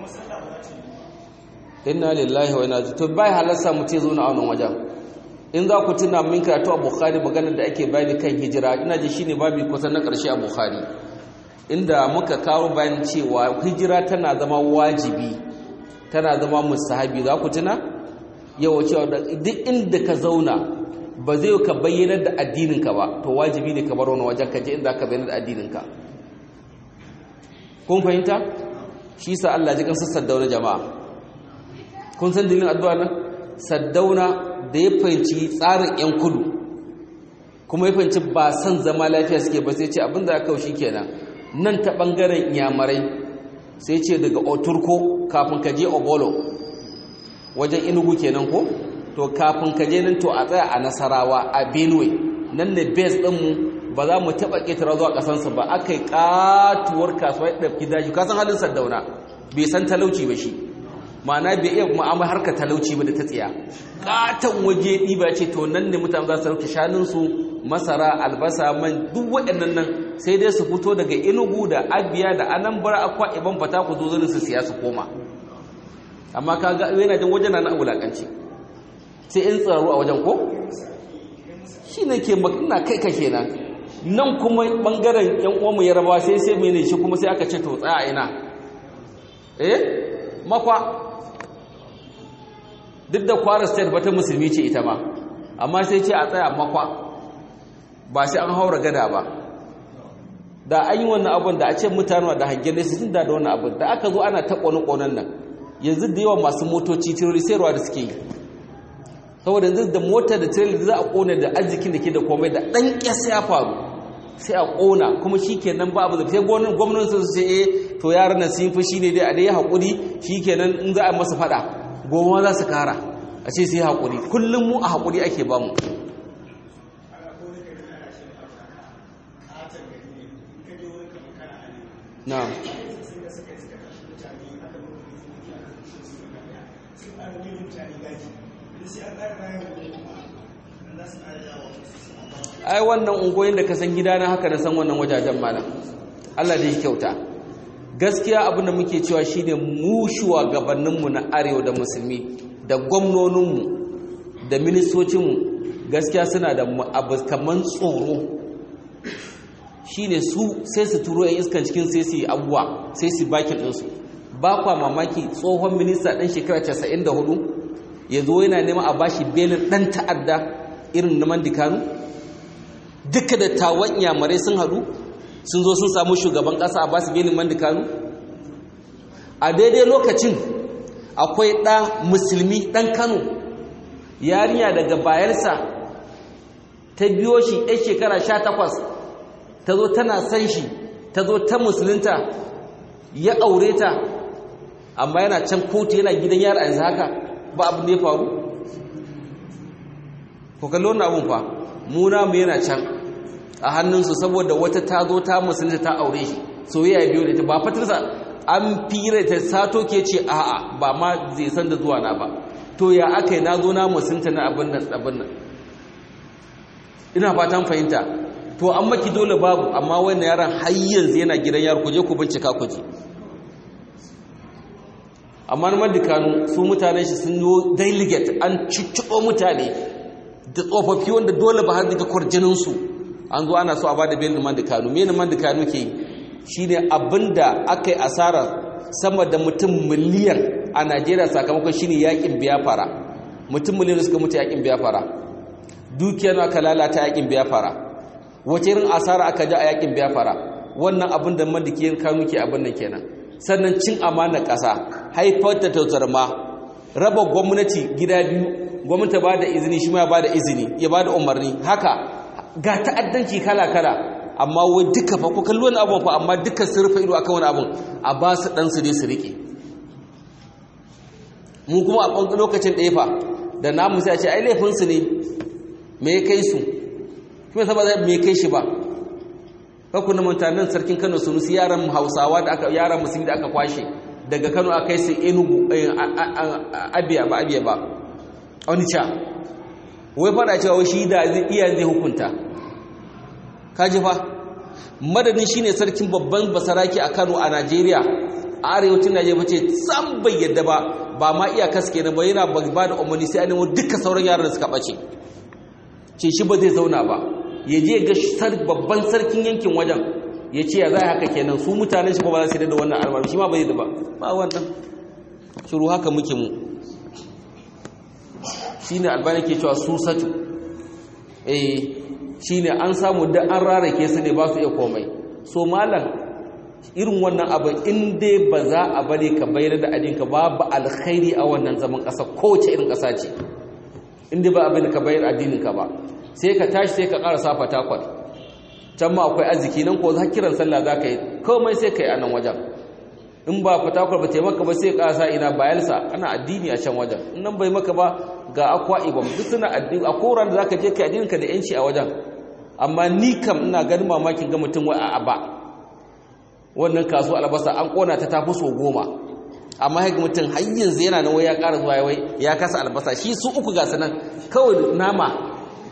inna lillahi wa inna ilaihi to bai halarsa mu ce zo na wannan wajen in za ku tuna min karatu a bukhari maganar da ake bayani kan hijira ina ji shine babu kusan na karshe a bukhari inda muka kawo bayan cewa hijira tana zama wajibi tana zama musahabi za ku tuna yawa cewa duk inda ka zauna ba zai ka bayyanar da addininka ba to wajibi ne ka bar wani wajen ka je inda ka bayyanar da addininka kun fahimta shi sa Allah ji kan saddauna jama'a kun san dalilin addu'a nan saddauna da ya fahimci tsarin yan kudu kuma ya fahimci ba san zama lafiya suke ba sai ce abinda aka kawo kenan nan ta bangaren yamarai sai ce daga oturko kafin ka je obolo wajen inugu kenan ko to kafin ka je nan to a tsaya a nasarawa a benue nan ne base ɗinmu ba za mu taɓa ƙetara zuwa ƙasansa ba aka yi ƙatuwar kasuwa ya ɗafki daji ka san halin sardauna bai san talauci ba shi ma'ana bai iya ma'amma harka talauci ba da ta tsiya ƙaton waje ɗiba ce to nan ne mutane za su rauke shanunsu masara albasa man duk waɗannan nan sai dai su fito daga inugu da abiya da anambra akwa iban fata ku zo su siya su koma amma ka ga yana jin wajen na wulakanci sai in tsaro a wajen ko shi ne ke makina kai ka kenan nan kuma bangaren yan uwanmu yarabawa sai sai mene shi kuma sai aka ce to tsaya ina eh makwa duk da kwara state ba ta musulmi ce ita ma amma sai ce a tsaya makwa ba sai an haura gada ba da an yi wannan abin da a ce mutane da hangen nesa sun da da wannan abin da aka zo ana ta ƙone-ƙonen nan yanzu da yawan masu motoci tiroli sayarwa da suke yi saboda yanzu da mota da tiroli za a ƙone da arzikin da ke da komai da ɗan ƙyasa ya faru sai a ƙona kuma shi kenan ba abu da sai gwamnan sun ce eh to yaran nan sun fushi ne dai a dai haƙuri shi kenan in za a masa faɗa goma za su kara a ce sai haƙuri kullum mu a haƙuri ake ba mu na'am ai wannan ungoyin da ka san gidana haka da san wannan wajajen malam Allah da ya kyauta gaskiya abinda muke cewa shine mu shugabanninmu na arewa da musulmi da gwamnoninmu da ministocinmu gaskiya suna da abu kaman tsoro shine su sai su turo yan iskan cikin sai su yi abuwa sai su bakin ɗinsu ba kwa mamaki tsohon minista ɗan shekara 94 ya zo yana neman a bashi belin ɗan ta'adda irin na mandikanu duka da tawon yamarai sun haɗu sun zo sun samu shugaban ƙasa a basu belin mandikanu a daidai lokacin akwai ɗa musulmi ɗan kano yarinya daga bayarsa ta biyo shi ɗan shekara sha takwas ta zo tana san shi ta zo ta musulunta ya aure ta amma yana can kotu yana gidan yara a yanzu haka ba abin da ya faru ku kalli wannan abin fa muna mu yana can a hannunsu saboda wata ta zo ta musulunta ta aure shi soyayya biyu da ita ba fatarsa an fira ta sato ke ce a'a ba ma zai san da zuwa na ba to ya aka yi na zo na musulunta na abin nan abin nan ina fatan fahimta to an maki dole babu amma wannan yaran har yanzu yana gidan yaro ku je ku bincika ku ji amma na madikanu su mutane shi sun yi delegate an cicciɓo mutane da tsofaffi wanda dole ba har daga kwarjininsu an zo ana so a ba da belin madikanu mene madikanu ke yi shi ne abinda aka yi asara sama da mutum miliyan a najeriya sakamakon shi ne yakin biyafara mutum miliyan suka mutu yakin biyafara dukiyar aka lalata yakin biyafara wace irin asara aka ja a yakin biyafara wannan abin da madikiyar kanu ke abin nan kenan sannan cin amana ƙasa haifar da tauzarma raba gwamnati gida biyu gwamnati ba da izini shi ma ya ba da izini ya ba da umarni haka ga ta'addanci kala-kala amma wai duka fa ko kalli wani abun fa amma duka sun rufe ido akan wani abun a ba su dan su dai su rike mu kuma a ɓangaren lokacin ɗaya fa da namu sai a ce ai laifin su ne me ya kai su kuma saba zai me ya kai shi ba kakku na mutanen sarkin Kano sunusi yaran Hausawa da aka yaran musulmi da aka kwashe daga Kano a kai su Enugu Abia ba Abia ba Onitsha wai fada cewa shi da iya zai hukunta kaji fa madadin shine sarkin babban basaraki a Kano a Najeriya a arewacin Najeriya ce san bai yadda ba ba ma iya kaske na ba yana ba da umarni sai an duka sauran yaran suka bace ce shi ba zai zauna ba ya je ga babban sarkin yankin wajen ya ce ya zai haka kenan su mutanen shi ba za su da wannan al'amari shi ma bai da ba ba wannan shiru haka muke mu shine albani ke cewa susatu eh shine an samu da an rarake su ne ba su iya komai so malam irin wannan abin in dai ba za a bari ka bayar da adinka babu alkhairi a wannan zaman ƙasa kowace irin ƙasa ce in dai ba abin ka bayar addininka ba sai ka tashi sai ka ƙara safa takwal can ma akwai arziki nan ko za kiran sallah za ka yi komai sai ka yi a nan wajen in ba fatakwal ba taimaka ba sai ka sa ina bayelsa ana addini a can wajen in nan bai maka ba ga akwa ibam duk suna addini a koran da za ka je ka addininka da yanci a wajen amma ni kam ina ganin mamakin ga mutum wai a ba wannan kasuwa albasa an kona ta tafi so goma amma haka mutum har yanzu yana nan wai ya ƙara zuwa wai ya kasa albasa shi su uku ga sanan kawai nama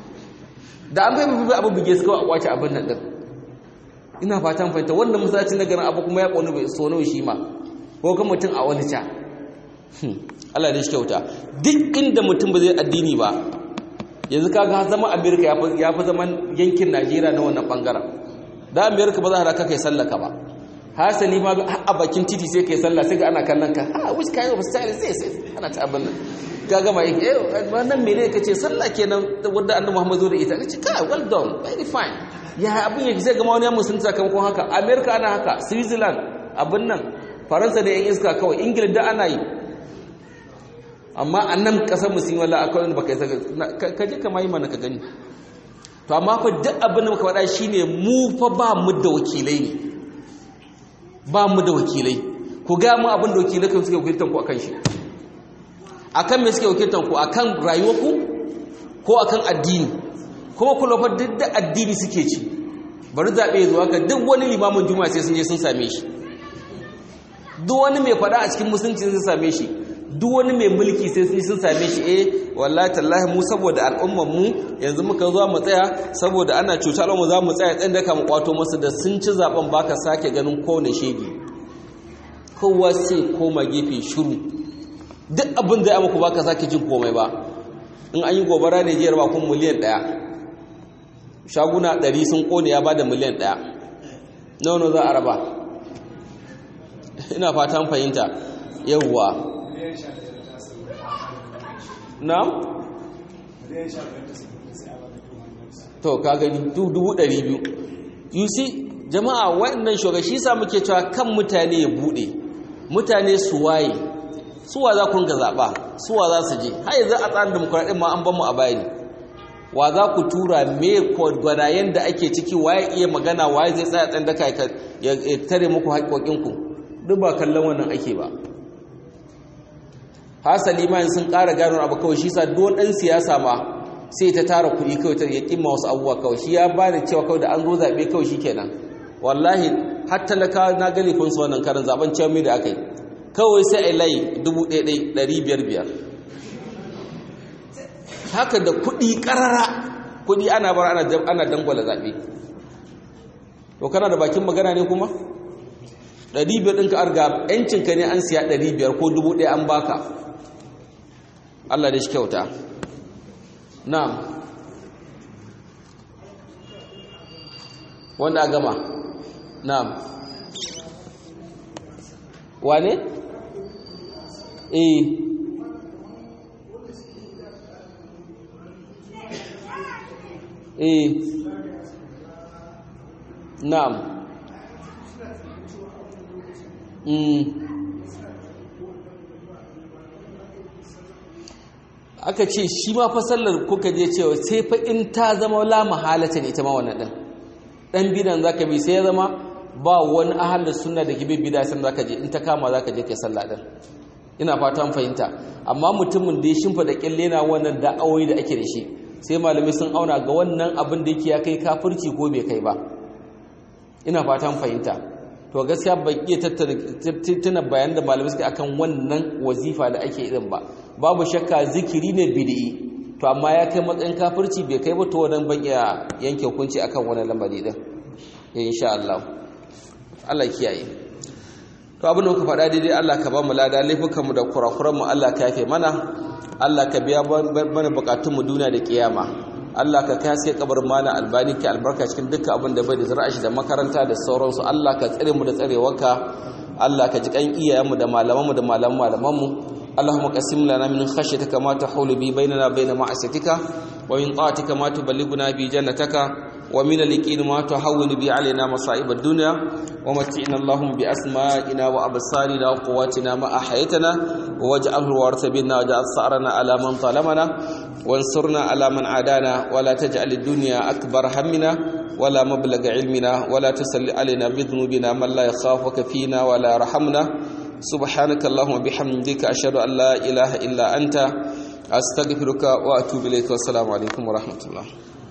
da an bai bai abu buge su kawai a kwace abin nan din ina fatan fahimta wannan masallacin na garin abu kuma ya ƙonu bai so nawa shi ma ko kan mutum a wani ca Allah ne shi kyauta duk inda mutum ba zai addini ba yanzu kaga zama Amerika ya fi zaman yankin Najeriya na wannan bangaren da Amerika ba za a raka kai sallaka ba hasali ma a bakin titi sai kai sallah sai ga ana kallon ka ha which kind of style is this ana ta abin nan ka gama eh wannan mene kace sallah kenan wanda annabi Muhammad zo da ita kace ka well done very fine ya abin yake sai ga wani musulmi sakamakon haka America ana haka Switzerland abin nan Faransa da yan iska kawai Ingila da ana yi amma annan kasar musulmi wallahi akwai wanda baka yi ka je ka mai mana ka gani to amma fa duk abin da muka faɗa shine mu fa ba mu da wakilai ne ba mu da wakilai ku ga mu abin da wakilai kan suke wakiltan ku akan shi akan me suke wakiltan ku akan rayuwarku ko akan addini kuma ku lafa duk da addini suke ci bari zaɓe zuwa ga duk wani limamin juma'a sai sun je sun same shi duk wani mai faɗa a cikin musulunci sun same shi duk wani mai mulki sai sun sun same shi eh wallahi tallahi mu saboda al'ummar mu yanzu muka zo mu tsaya saboda ana cuta al'umma za mu tsaya tsayin da ka mu kwato musu da sun ci zaben baka sake ganin kowane shege kowa sai koma gefe shiru duk abin da ya muku baka sake jin komai ba in an yi gobara ne jiyar ba kun miliyan ɗaya shaguna ɗari sun kone ya bada miliyan ɗaya nawa za a raba ina fatan fahimta yawwa na? to ka gani dubu ɗari biyu you see jama'a waɗannan shogashi sa muke cewa kan mutane ya buɗe mutane su waye suwa za ku ga zaɓa suwa za su je har yanzu a tsarin demokuraɗin ma an ban mu a bayani wa za ku tura me gwanayen da ake ciki waye iya magana waye zai tsaya tsan daka ya tare muku haƙoƙinku duk ba kallon wannan ake ba hasali ma sun ƙara gano abu kawai shi sa don ɗan siyasa ma sai ta tara kuɗi kawai ta yaƙin ma wasu abubuwa kawai shi ya ba da cewa kawai da an zo zaɓe kawai shi kenan wallahi har talaka na gani kun su wannan karin zaɓen cewa da aka yi kawai sai a layi dubu ɗaya ɗari biyar biyar haka da kuɗi ƙarara kuɗi ana bar ana dangwala zaɓe to kana da bakin magana ne kuma ɗari biyar ɗinka arga ‘yancinka ne an siya ɗari biyar ko dubu ɗaya an baka Allah da shi kyauta na'am wanda a gama na'am wane? eh eh na'am aka ce shi ma fasallar kuka je cewa sai fa in ta zama la mahalata ne ita ma wannan din dan bidan zaka bi sai ya zama ba wani ahal sunna da kibi bida san zaka je in ta kama zaka je kai sallah din ina fatan fahimta amma mutumin da ya shimfa da kyalle na wannan da'awoyi da ake da shi sai malami sun auna ga wannan abin da yake ya kai kafirci ko bai kai ba ina fatan fahimta to gaskiya ban iya tattuna bayan da malamai suka akan wannan wazifa da ake irin ba babu shakka zikiri ne bid'i to amma ya kai matsayin kafirci bai kai ba to wannan ban iya yanke hukunci akan wannan lamari din insha Allah Allah kiyaye to abin da muka faɗa daidai Allah ka ba mu lada laifukan mu da kurakuran mu Allah ka yafe mana Allah ka biya mana bukatun mu duniya da kiyama Allah ka kai haske kabar mana albani ke albarka cikin dukkan abin da bai da zara'a shi da makaranta da sauransu Allah ka tsare mu da tsarewarka Allah ka ji kan iyayenmu da malamanmu da malaman malamanmu اللهم قسم لنا من خشيتك ما تحول به بيننا وبين معصيتك ومن طاعتك ما تبلغنا به جنتك ومن اليقين ما تهون به علينا مصائب الدنيا ومتعنا اللهم بأسمائنا وأبصارنا وقواتنا ما أحيتنا واجعله الوارث منا واجعل ثأرنا على من ظلمنا وانصرنا على من عادانا ولا تجعل الدنيا أكبر همنا ولا مبلغ علمنا ولا تسل علينا بذنوبنا من لا يخافك فينا ولا يرحمنا سبحانك اللهم وبحمدك أشهد أن لا إله إلا أنت أستغفرك وأتوب إليك والسلام عليكم ورحمة الله